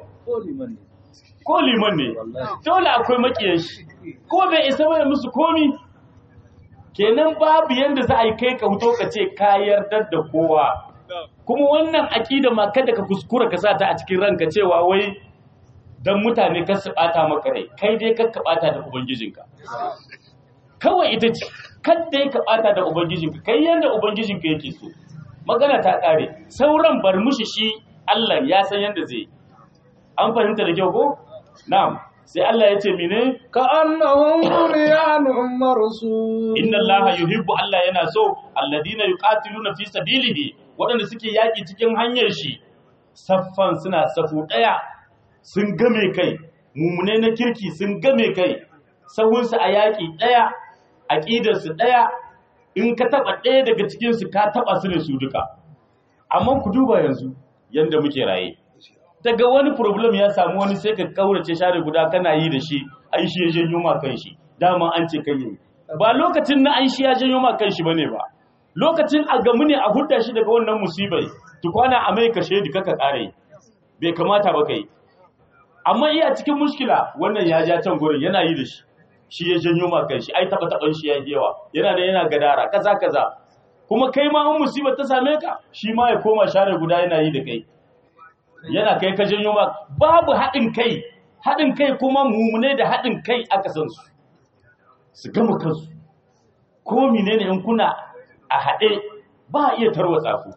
ko liman ne dole akwai makiyan shi ko bai isa bai musu komi kenan babu yanda za a yi kai ka huto ka ce ka yarda da kowa kuma wannan aƙida ma kada ka kuskura ka sa ta a cikin ranka cewa wai dan mutane kar su bata maka rai kai dai kar ka bata da ubangijinka kawai ita ce kada ka bata da ubangijinka kai yanda ubangijinka yake so magana ta kare sauran bar mushi shi Allah ya san yanda zai an fahimta da kyau ko na'am sai Allah ya ce mine كأنهم بنيان مرصوص inna allaha yuhibbu Allah yana so alladina yuqatiluna fi sabilihi waɗanda suke yaƙi cikin hanyar shi saffan suna safu ɗaya sun game kai mumune na kirki sun game kai sahunsu a yaƙi ɗaya aƙidarsu ɗaya in ka taɓa ɗaya daga cikinsu ka taɓa su ne su duka amma ku duba yanzu yanda muke raye daga wani problem ya samu wani sai ka kaurace share guda kana yi da shi ai shi ya janyo ma kan shi dama an ce kai yi ba lokacin na an shi ya janyo ma kan shi bane ba lokacin a gamu ne a hudda shi daga wannan musibai tukwana a mai kashe di kaka kare bai kamata ba kai amma iya cikin mushkila wannan ya ja can gurin yana yi da shi shi ya janyo ma kan shi ai taba taban shi ya yi yawa yana da yana gadara kaza kaza kuma kai ma in musibar ta same ka shi ma ya koma share guda yana yi da kai yana kai ka janyo ma babu haɗin kai haɗin kai kuma mumune da haɗin kai aka san su su gama kansu ko menene in kuna a haɗe ba a iya tarwatsa ku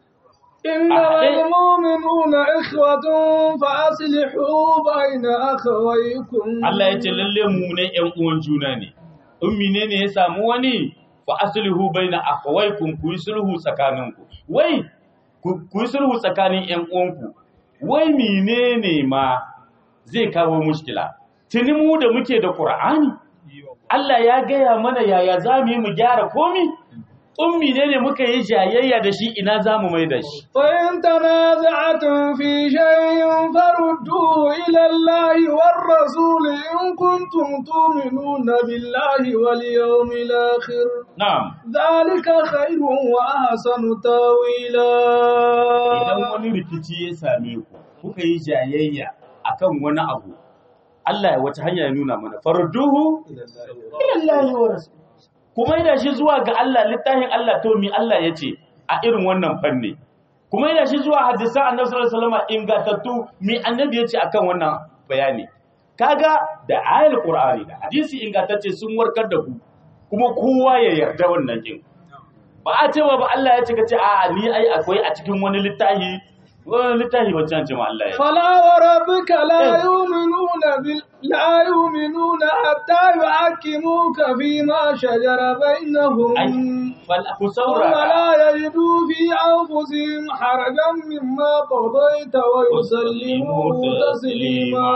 إنما المؤمنون إخوة فأصلحوا بين أخويكم Allah ya ce lalle mumune ƴan uwan juna ne in menene ya samu wani fa aslihu baina akhawaykum ku yi sulhu tsakaninku wai ku ku yi sulhu tsakanin ƴan uwanku wai menene ma zai kawo mushkila tuni mu da muke da Qur'ani Allah ya gaya mana yaya za mu yi mu gyara komi ummi ne ne muka yi jayayya da shi ina za mu mai da shi فإن تنازعتم في شيء فردوه إلى الله والرسول إن كنتم تؤمنون بالله واليوم الآخر na'am ذلك خير وأحسن تاويلا idan wani rikici ya same ku kuka yi jayayya akan wani abu Allah ya wata hanya ya nuna mana farduhu ilallahi wa rasul kuma yana shi zuwa ga Allah littafin Allah to mi Allah ya ce a irin wannan fanni kuma yana shi zuwa hadisan annabi sallallahu alaihi wasallam ingantattu mi annabi ya ce akan wannan bayani kaga da ayal qur'ani da hadisi ingantacce sun warkar da ku kuma kowa ya yarda wannan kin ba a cewa ba Allah ya ce ka ce a ni ai akwai a cikin wani littafi wani littafi wancan ce ma Allah ya ce فلا وربك لا يؤمنون بال... لا يؤمنون حتى يحكموك فيما شجر بينهم ai fal ku ثم saurara لا يجدوا في أنفسهم حرجا مما قضيت ويسلموا تسليما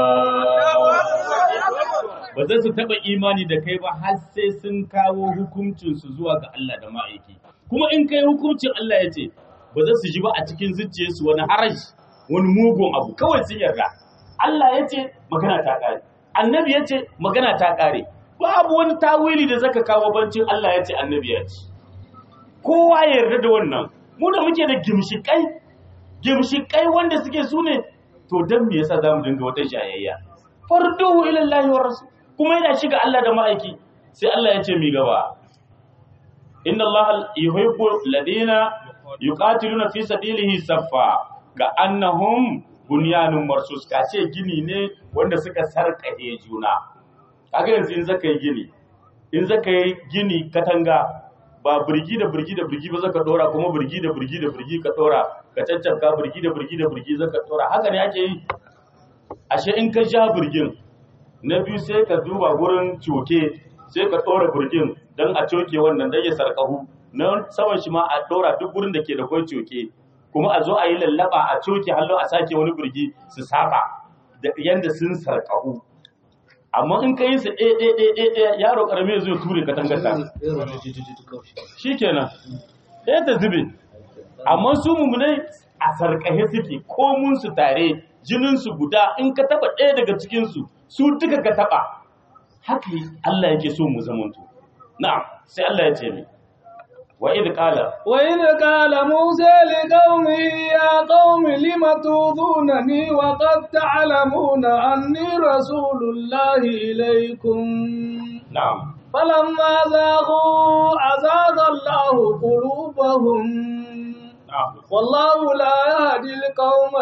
ba za su taɓa imani da kai ba har sai sun kawo hukuncinsu zuwa ga Allah da ma'aiki kuma in kai hukuncin Allah ya ce ba za su ji ba a cikin zuciyarsu wani haraji wani mugun abu kawai sun yarda Allah ya ce magana ta ƙare annabi ya ce magana ta ƙare babu wani tawili da zaka kawo bancin Allah ya ce annabi ya ce kowa ya yarda da wannan mu da muke da gimshikai gimshikai wanda suke su ne to dan me yasa zamu dinga wata jayayya farduhu ila Allah wa rasul kuma yana shiga Allah da ma'aiki sai Allah ya ce mi gaba inna Allah yuhibbu alladhina yuqatiluna fi sabilihi saffa ka annahum bunyanun marsus ka ce gini ne wanda suka sarkahe juna kaga yanzu in zaka yi gini in zaka yi gini katanga ba birgi da birgi da birgi ba zaka dora kuma birgi da birgi da birgi ka dora ka caccaka birgi da birgi da birgi zaka dora haka ne ake yi ashe in ka ja birgin na biyu sai ka duba gurin coke sai ka dora birgin don a coke wannan dan ya sarkahu na saman shi ma a dora duk gurin da ke da kwai coke kuma a zo a yi lallaba a coke hallo a sake wani birgi su saba da yanda sun sarkahu amma in ka yi su ɗaya ɗaya ɗaya ɗaya ɗaya yaro ƙarami zai ture ka tangata shi kenan ɗaya ta zube amma su mummunai a sarƙahe suke komun su tare jinin su guda in ka taba ɗaya daga cikin su su duka ka taba haka Allah yake so mu zamanto na'am sai Allah ya ce mi wa idh qala وإذ قال موسى لقومه يا قوم لم تؤذونني وقد تعلمون أني رسول الله إليكم na'am فلما زاغوا أزاغ الله قلوبهم na'am والله لا يهدي القوم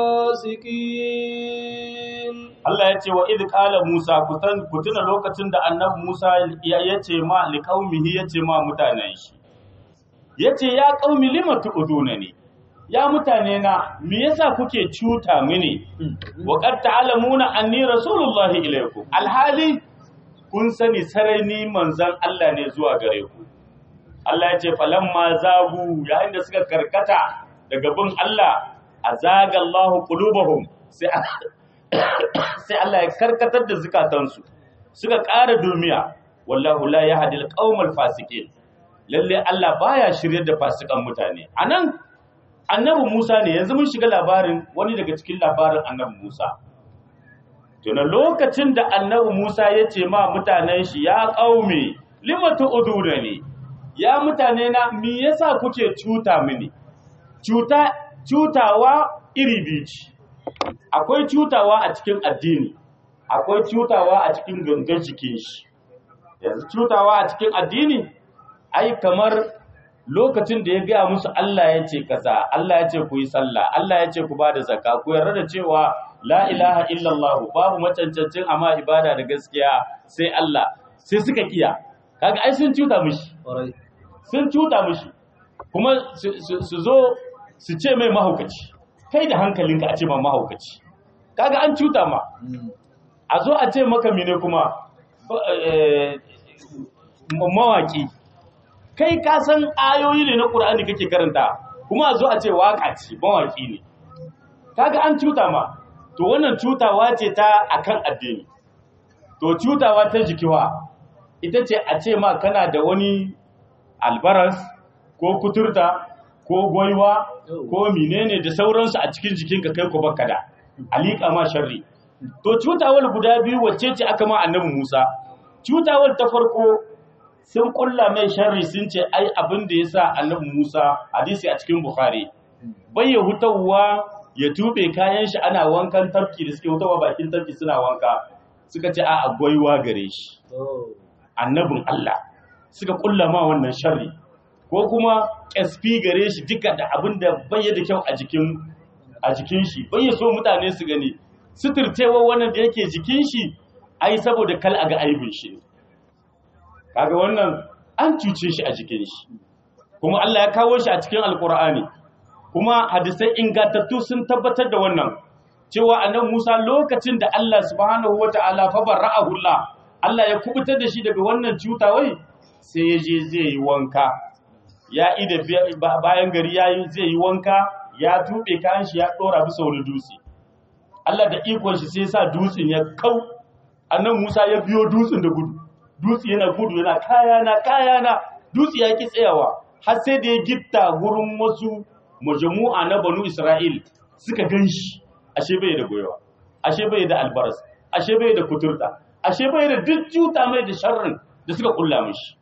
الفاسقين Allah ya ce wa idh qala Musa ku tan ku tuna lokacin da annabi Musa ya yace ma liqaumihi yace ma mutanen shi yace ya qaumi lima tu'dunani ya mutane na me yasa kuke cuta mini wa qad ta'lamuna anni rasulullahi ilaykum alhali kun sani sarai ni manzon Allah ne zuwa gare ku Allah ya ce falamma zagu yayin da suka karkata daga bin Allah azaga Allahu qulubahum sai sai Allah ya karkatar da zukatansu suka ƙara dumiya wallahu la yahdi al fasiqin lalle Allah baya shiryar da fasikan mutane anan annabi Musa ne yanzu mun shiga labarin wani daga cikin labarin annabi Musa tuna lokacin da annabi Musa ya ce ma mutanen shi ya qaumi limatu udurani ya mutane na me yasa kuke cuta mini cuta cutawa iri biyu ce akwai cutawa a cikin addini akwai cutawa a cikin gangan jikin shi yanzu cutawa a cikin addini ai kamar lokacin da ya gaya musu Allah ya ce kaza Allah ya ce ku yi sallah Allah ya ce ku ba da zakka ku yarda da cewa la ilaha illallah babu macancancin amma ibada da gaskiya sai Allah sai suka kiya kaga ai sun cuta mishi sun cuta mishi kuma su zo su ce mai mahaukaci kai da hankalinka a ce ma mahaukaci kaga an cuta ma a zo a ce maka mine kuma mawaki kai ka san ayoyi ne na ƙur'ani kake karanta kuma a zo a ce waka ce mawaki ne kaga an cuta ma to wannan cutawa ce ta akan addini to cutawa ta jikiwa ita ce a ce ma kana da wani albaras ko kuturta ko gwaiwa ko menene da sauransu a cikin jikinka kai ko baka da alika ma sharri to cutawar guda biyu wacce ce aka ma annabi Musa cutawar ta farko sun kulla mai sharri sun ce ai abin da yasa annabi Musa hadisi a cikin Bukhari bai ya hutawa ya tube kayan shi ana wankan tafki da suke hutawa bakin tafki suna wanka suka ce a gwaiwa gare shi annabin Allah suka kulla ma wannan sharri ko kuma ƙasfi gare shi duka da abin da bai da kyau a jikin a jikin shi bai so mutane su gani suturcewa wannan da yake jikin shi ai saboda kal a ga aibin shi kaga wannan an cuce shi a jikin shi kuma Allah ya kawo shi a cikin alkur'ani kuma hadisai ingantattu sun tabbatar da wannan cewa annabi Musa lokacin da Allah subhanahu wataala fa barra'ahu Allah Allah ya kubutar da shi daga wannan cutawai sai ya je zai yi wanka ya ida bayan gari ya yi zai yi wanka ya tube kayan shi ya dora bisa wani dutse Allah da ikon shi sai sa dutsen ya kau annan Musa ya biyo dutsen da gudu dutse yana gudu yana kaya na kaya na dutse ya ki tsayawa har sai da ya gitta gurin wasu majmu'a na Banu Isra'il suka ganshi ashe bai da goyawa ashe bai da albaras ashe bai da kuturta ashe bai da duk juta mai da sharrin da suka kulla mishi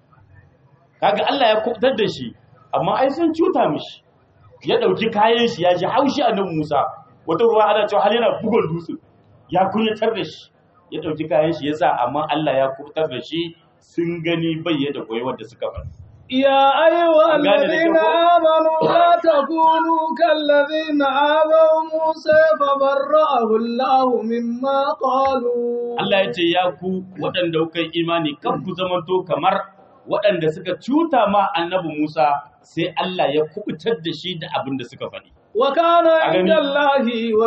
kaga Allah ya kubtar da shi amma ai sun cuta mishi ya dauki kayan shi ya ji haushi annabi Musa wata ruwa ana cewa hal yana bugun dutse ya kunyatar da shi ya dauki kayan shi yasa amma Allah ya kubtar da shi sun gani bai da koyi wanda suka faɗi يا أيها الذين آمنوا لا تكونوا كالذين آذوا موسى فبرأه الله مما قالوا Allah ya ce ya ku waɗanda kuka yi imani kan ku zamanto kamar waɗanda suka cuta ma annabi Musa sai Allah ya kubutar da shi da abin da suka faɗi. وكان عند الله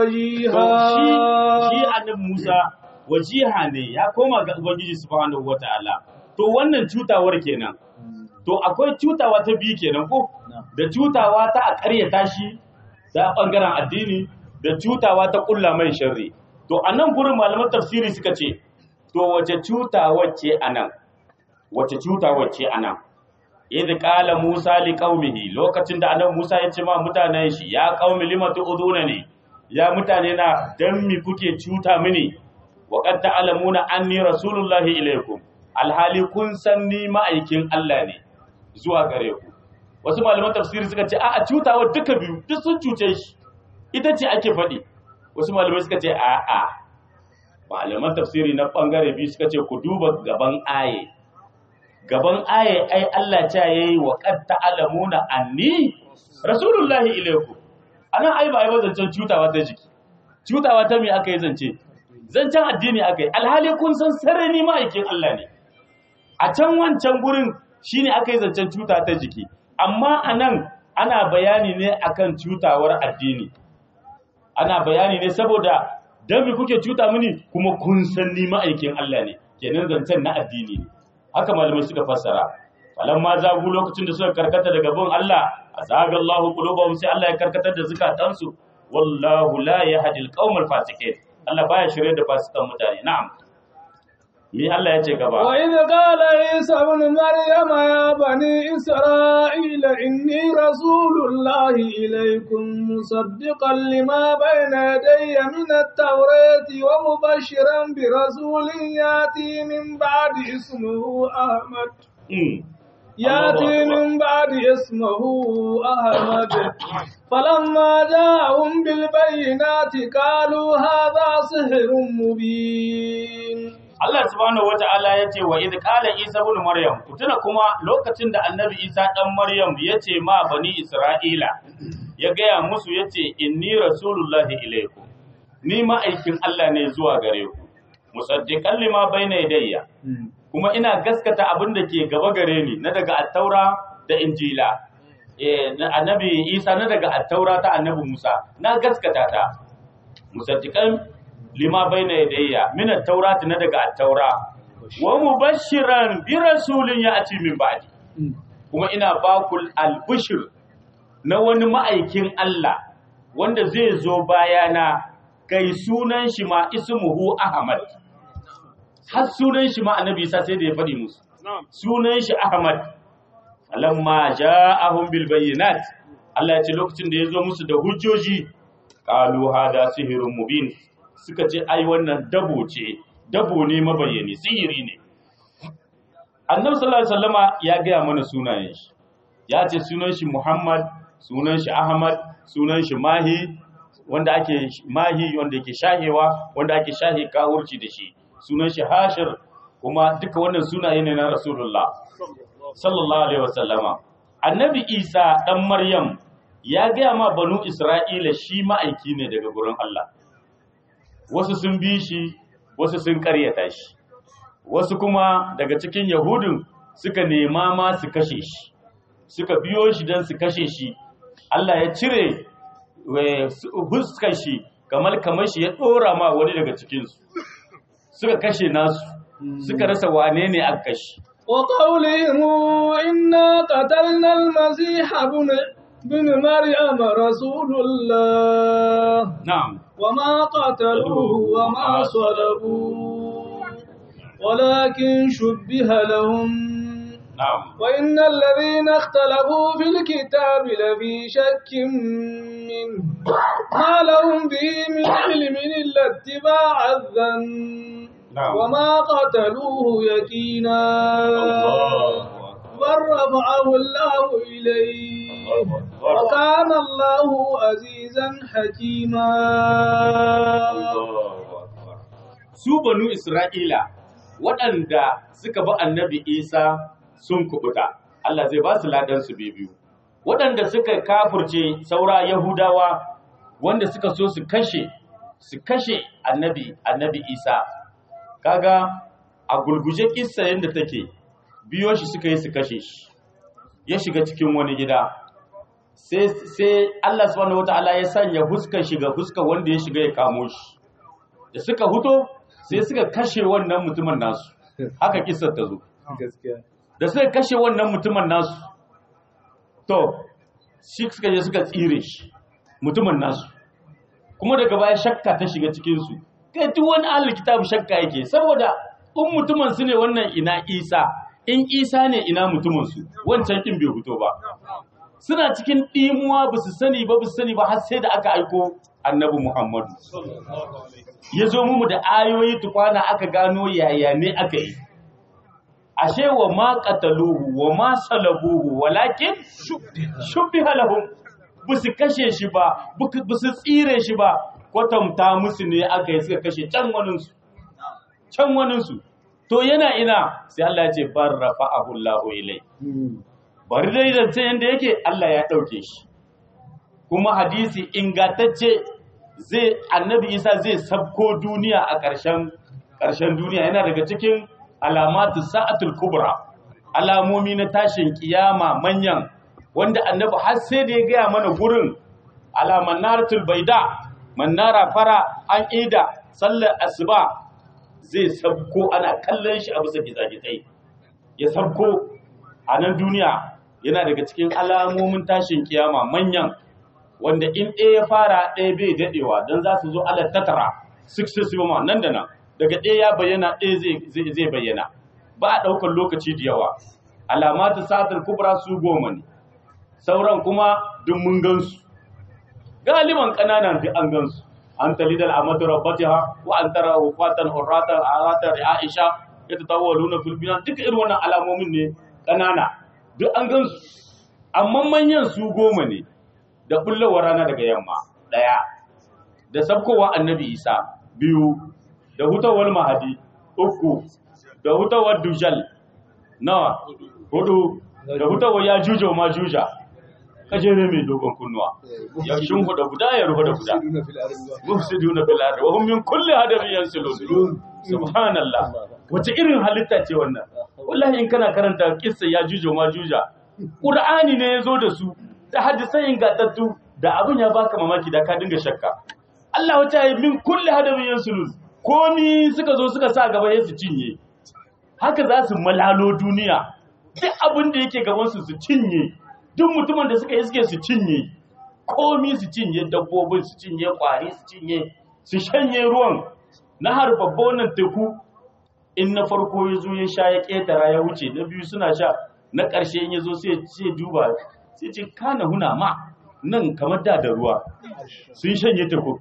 To وجيها shi shi annabi Musa wajiha ne ya koma ga Ubangiji subhanahu wataala. To wannan cutawar kenan. To akwai cutawa ta biyu kenan ko? Da cutawa ta a ƙaryata shi ta ɓangaren addini da cutawa ta ƙulla mai sharri. To a nan gurin malaman tafsiri suka ce, to wace cutawa ce a nan? Wace cutawa ce a nan? Idh qala Musa li qaumihi lokacin da annabi Musa ya ce ma mutanen shi ya qaumi limatu udunani ya mutane na dan mi kuke cuta mini wa qad ta'lamuna anni rasulullahi ilaykum alhali kun san ni ma'aikin Allah ne zuwa gare ku wasu malaman tafsiri suka ce a'a cutawa duka biyu duk sun cuce shi ita ce ake faɗi wasu malamai suka ce a'a malaman tafsiri na bangare biyu suka ce ku duba gaban aye gaban aye ai Allah ta yayi wa qad ta'lamuna anni rasulullahi ilaykum anan ai ba ai zancen cutawa ta jiki cutawa ta me aka yi zance zancen addini aka yi alhali kun san sarari ma'aikin Allah ne a can wancan gurin shine aka yi zancen cuta ta jiki amma anan ana bayani ne akan cutawar addini ana bayani ne saboda dan me kuke cuta mini kuma kun san ni ma'aikin Allah ne kenan zancen na addini ne haka malamai suka fassara falamma zagu lokacin da suka karkata daga bin Allah azaga Allahu qulubahum sai Allah ya karkatar da zukatansu wallahu la yahdi al fasiqin Allah baya shirye da fasikan mutane na'am me Allah ya ce gaba وإذ قال عيسى ابن مريم يا بني إسرائيل إني رسول الله إليكم مصدقا لما بين يدي من التوراة ومبشرا برسول يأتي من بعد اسمه أحمد Mm. يأتي من بعد اسمه أحمد فلما جاءهم بالبينات قالوا هذا سحر مبين Allah subhanahu wata'ala ya ce wa idh qala Isa ibn Maryam ku tuna kuma lokacin da Annabi Isa dan Maryam ya ce ma bani Isra'ila ya gaya musu ya ce inni rasulullahi ilaikum ni ma'aikin Allah ne zuwa gare ku musaddiqan lima bayna yadayya kuma ina gaskata abin da ke gaba gare ni na daga attaura da injila eh na Annabi Isa na daga attaura ta Annabi Musa na gaskata ta musaddiqan lima baina yadayya min at-taurati na daga at-taura wa mubashiran bi rasulin ya'ti min ba'di kuma ina bakul al-bushr na wani ma'aikin Allah wanda zai zo bayana kai sunan shi ma ismuhu Ahmad har sunan shi ma annabi Isa sai da ya faɗi musu sunan shi Ahmad falamma ja'ahum bil bayyinat Allah ya ce lokacin da ya zo musu da hujjoji qalu hada sihrun mubin suka ce ai wannan dabo ce dabo ne mabayyani sihiri ne annabi sallallahu alaihi wasallama ya gaya mana sunayen shi ya ce sunan shi Muhammad sunan shi Ahmad sunan shi Mahi wanda ake Mahi wanda yake shahewa wanda ake shahe kawurci da shi sunan shi Hashir kuma duka wannan sunaye ne na Rasulullah sallallahu alaihi wasallama annabi Isa dan Maryam ya gaya ma banu Isra'ila shi ma'aiki ne daga gurin Allah wasu sun bi shi wasu sun karyata shi wasu kuma daga cikin yahudun suka nema ma su kashe shi suka biyo shi don su kashe shi Allah ya cire huskar shi kamar kamar shi ya ɗora ma wani daga cikinsu suka kashe nasu suka rasa wane ne aka kashe وقولهم إنا قتلنا المسيح ابن بن مريم رسول الله na'am وما قتلوه وما صلبوه ولكن شبه لهم na'am وإن الذين اختلفوا في الكتاب لفي شك منه ما لهم به من علم إلا اتباع الظن نعم. وما قتلوه يقينا بل رفعه الله إليه وكان الله عزيزا حكيما su banu Isra'ila waɗanda suka bi annabi Isa sun kubuta, Allah zai ba su ladansu biyu. Waɗanda suka kafurce saura Yahudawa wanda suka so su kashe, su kashe annabi, annabi Isa. Kaga a gulguje kissa yadda take, biyo shi suka yi su kashe shi, ya shiga cikin wani gida. Sai, sai Allah subhanahu wata'ala ya sanya huskar shiga huskar wanda ya shiga ya kamo shi. da suka huto sai suka kashe wannan mutumin nasu haka kisar ta zo gaskiya da suka kashe wannan mutumin nasu to shi suka je suka tsire shi mutumin nasu kuma daga baya shakka ta shiga cikinsu kai duk wani ahlul kitab shakka yake saboda in mutumin su ne wannan ina isa in isa ne ina mutumin su wancan kin bai fito ba suna cikin ɗimuwa ba su sani ba ba su sani ba har sai da aka aiko annabi muhammadu ya zo mu da ayoyi tukwana aka gano yaya ne aka yi ashe wa ma qataluhu wa ma salabuhu walakin shubbiha lahum busu kashe shi ba busu tsire shi ba kwatanta musu ne aka yi suka kashe can waninsu can waninsu to yana ina sai Allah ya ce bar rafa'ahu Allahu ilai bari dai zance yanda yake Allah ya dauke shi kuma hadisi ingantacce zai annabi Isa zai sabko duniya a ƙarshen ƙarshen duniya yana daga cikin alamatu sa'atul kubra alamomi na tashin kiyama manyan wanda annabi har sai da ya gaya mana gurin ala manaratul baida manara fara an ida sallar asuba zai sabko ana kallon shi a bisa gizagizai ya sabko a nan duniya yana daga cikin alamomin tashin kiyama manyan wanda in ɗaya ya fara ɗaya bai daɗewa don za su zo ala tattara successive ma nan da nan daga ɗaya ya bayyana ɗaya zai bayyana ba a ɗaukar lokaci da yawa alamatu satar kubra su goma ne sauran kuma duk mun gansu galiban ƙananan duk an gansu an talidal amatu rabbatiha wa an tara wafatan hurratan arata aisha ita tawalluna fil binan duka irin wannan alamomin ne ƙanana duk an gansu amma manyan su goma ne da bullawar rana daga yamma daya da sabkowa annabi isa biyu da hutawar mahadi uku da hutawar dujal nawa hudu da hutawar ya juja ma juja kajere mai dogon kunnuwa ya shunhu da guda ya rufe da guda mufsiduna fil ardi wa hum min kulli hadabin yansilun subhanallah wace irin halitta ce wannan wallahi in kana karanta kissa ya juja ma juja qur'ani ne yazo da su da hadisai ingantattu da abin ya baka mamaki da ka dinga shakka Allah wata yi min kulli hadabin yansulun komi suka zo suka sa gaba ya su cinye haka za su malalo duniya duk abin da yake gaban su su cinye duk mutumin da suka iske su cinye komi su cinye dabbobin su cinye kwari su cinye su shanye ruwan na har babba wannan teku in na farko ya zo ya sha ya ƙetara ya wuce na biyu suna sha na ƙarshe in ya zo sai duba sai ce kana huna ma nan kamar da da ruwa sun shanye teku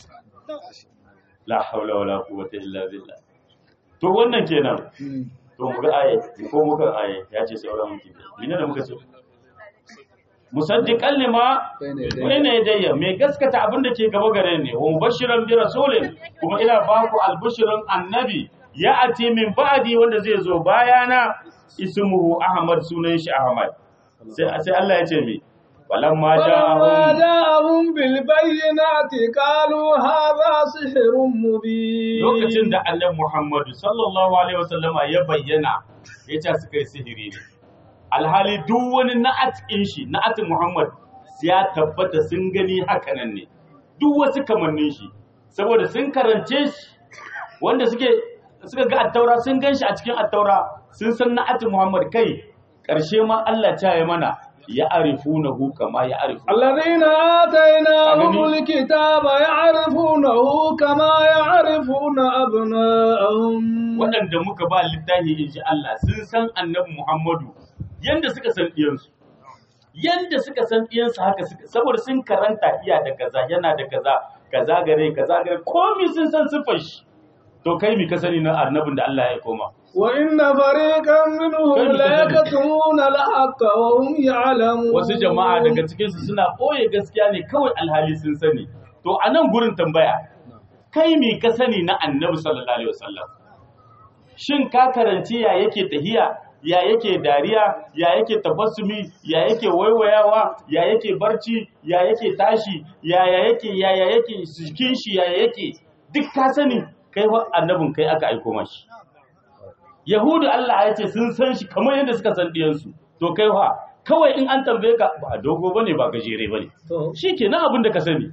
la haula wala quwwata illa billah to wannan kenan to mu ga aye ko muka aye ya ce sauran mutum mene da muka ce musaddiqan lima bayna yadayya mai gaskata abin da ke gaba gare ne wa mubashiran bi rasulin kuma ina ba ku albushirin annabi ya ati min ba'di wanda zai zo bayana ismuhu ahmad sunan shi ahmad sai sai Allah ya ce mi فلما walamma ja'ahum جاءهم بالبينات قالوا هذا سحر مبين lokacin da annabi Muhammadu sallallahu alaihi wasallama ya bayyana ya ce suka yi sihiri ne alhali duk wani na'at in shi na'atin Muhammad ya tabbata sun gani hakanan ne duk wasu kamannin shi saboda sun karance shi wanda suke suka ga attaura sun gan shi a cikin attaura sun san na'atin Muhammad kai ƙarshe ma Allah ta yi mana ya arifunahu kama ya arifu الذين آتيناهم أغني. الكتاب يعرفونه كما يعرفون أبناءهم waɗanda muka ba littafi in ji Allah sun san annabi Muhammadu yanda suka san ɗiyansu yanda suka san ɗiyansu haka suka saboda sun karanta iya da kaza yana da kaza kaza gare kaza gare komi sun san sifar shi to kai mi ka sani na annabin da Allah ya koma وإن فريقا منهم كيف ليكتمون الحق وهم يعلمون wasu jama'a daga cikin su suna ɓoye gaskiya ne kawai alhali sun sani to a nan gurin tambaya kai mi ka sani na annabi sallallahu alaihi wasallam shin ka karanci ya yake tahiya ya yake dariya ya yake tabassumi ya yake waiwayawa ya yake barci ya yake tashi ya ya yake ya ya yake jikin shi ya ya yake duk ka sani kai fa annabin kai aka aiko mashi yahudu Allah ya ce sun san shi kamar yadda suka san diyansu to kai fa kawai in an tambaye ka ba dogo bane ba gajere bane To, shi kenan abin da ka sani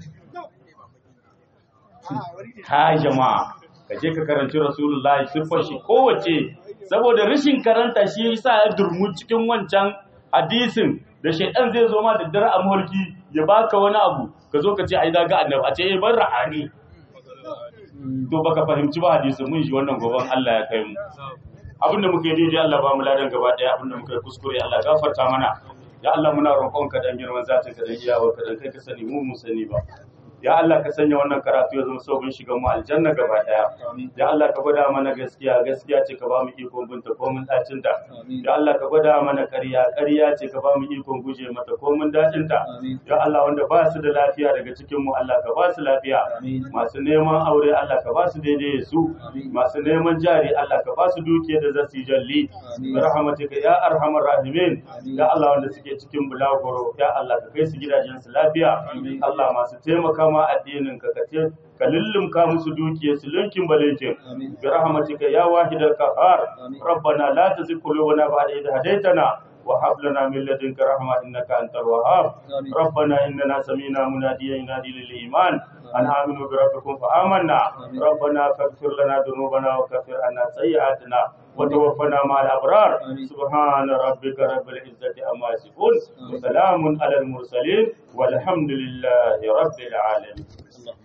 ha jama'a ka je ka karanci rasulullahi siffar shi kowace saboda rashin karanta shi yasa ya durmu cikin wancan hadisin da shaidan zai zo ma da dare a mulki ya baka wani abu ka zo ka ce ai ga annabi a ce eh ban ra'ani to baka fahimci ba hadisin mun shi wannan goban Allah ya kai mu abinda muka yi daidai Allah ba mu ladan gaba daya abinda muka yi kuskure Allah gafarta mana ya Allah muna roƙon ka dan girman zatin ka dan iyawar ka dan kai ka sani mu mu sani ba ya Allah ka sanya wannan karatu ya zama sabon shiga mu aljanna gaba daya ya Allah ka gwada mana gaskiya gaskiya ce ka ba mu ikon binta ko mun dacin ta ya Allah ka gwada mana ƙarya ƙarya ce ka ba mu ikon guje mata ko mun dacin ta ya Allah wanda ba su da lafiya daga cikin mu Allah ka ba su lafiya masu neman aure Allah ka ba su daidai su masu neman jari Allah ka ba su dukiyar da za su yi jalli bi rahmatika ya arhamar rahimin ya Allah wanda suke cikin bulaguro ya Allah ka kai su gidajen su lafiya Allah masu taimaka ma addinin ka kace ka lullumka musu dukiyar su linkin balinkin Amin. bi rahmatika ya wahidal qahhar Amin. rabbana la tuzigh qulubana ba'da idh hadaytana wa hab lana min ladunka rahma innaka antal wahhab Amin. ربنا إننا سمينا مناديا ينادي للإيمان أن آمنوا بربكم فآمنا آمين. ربنا فاغفر لنا ذنوبنا وكفر عنا سيئاتنا وتوفنا مع الأبرار آمين. سبحان ربك رب العزة عما يصفون آمين. وسلام على المرسلين والحمد لله رب العالمين اللهم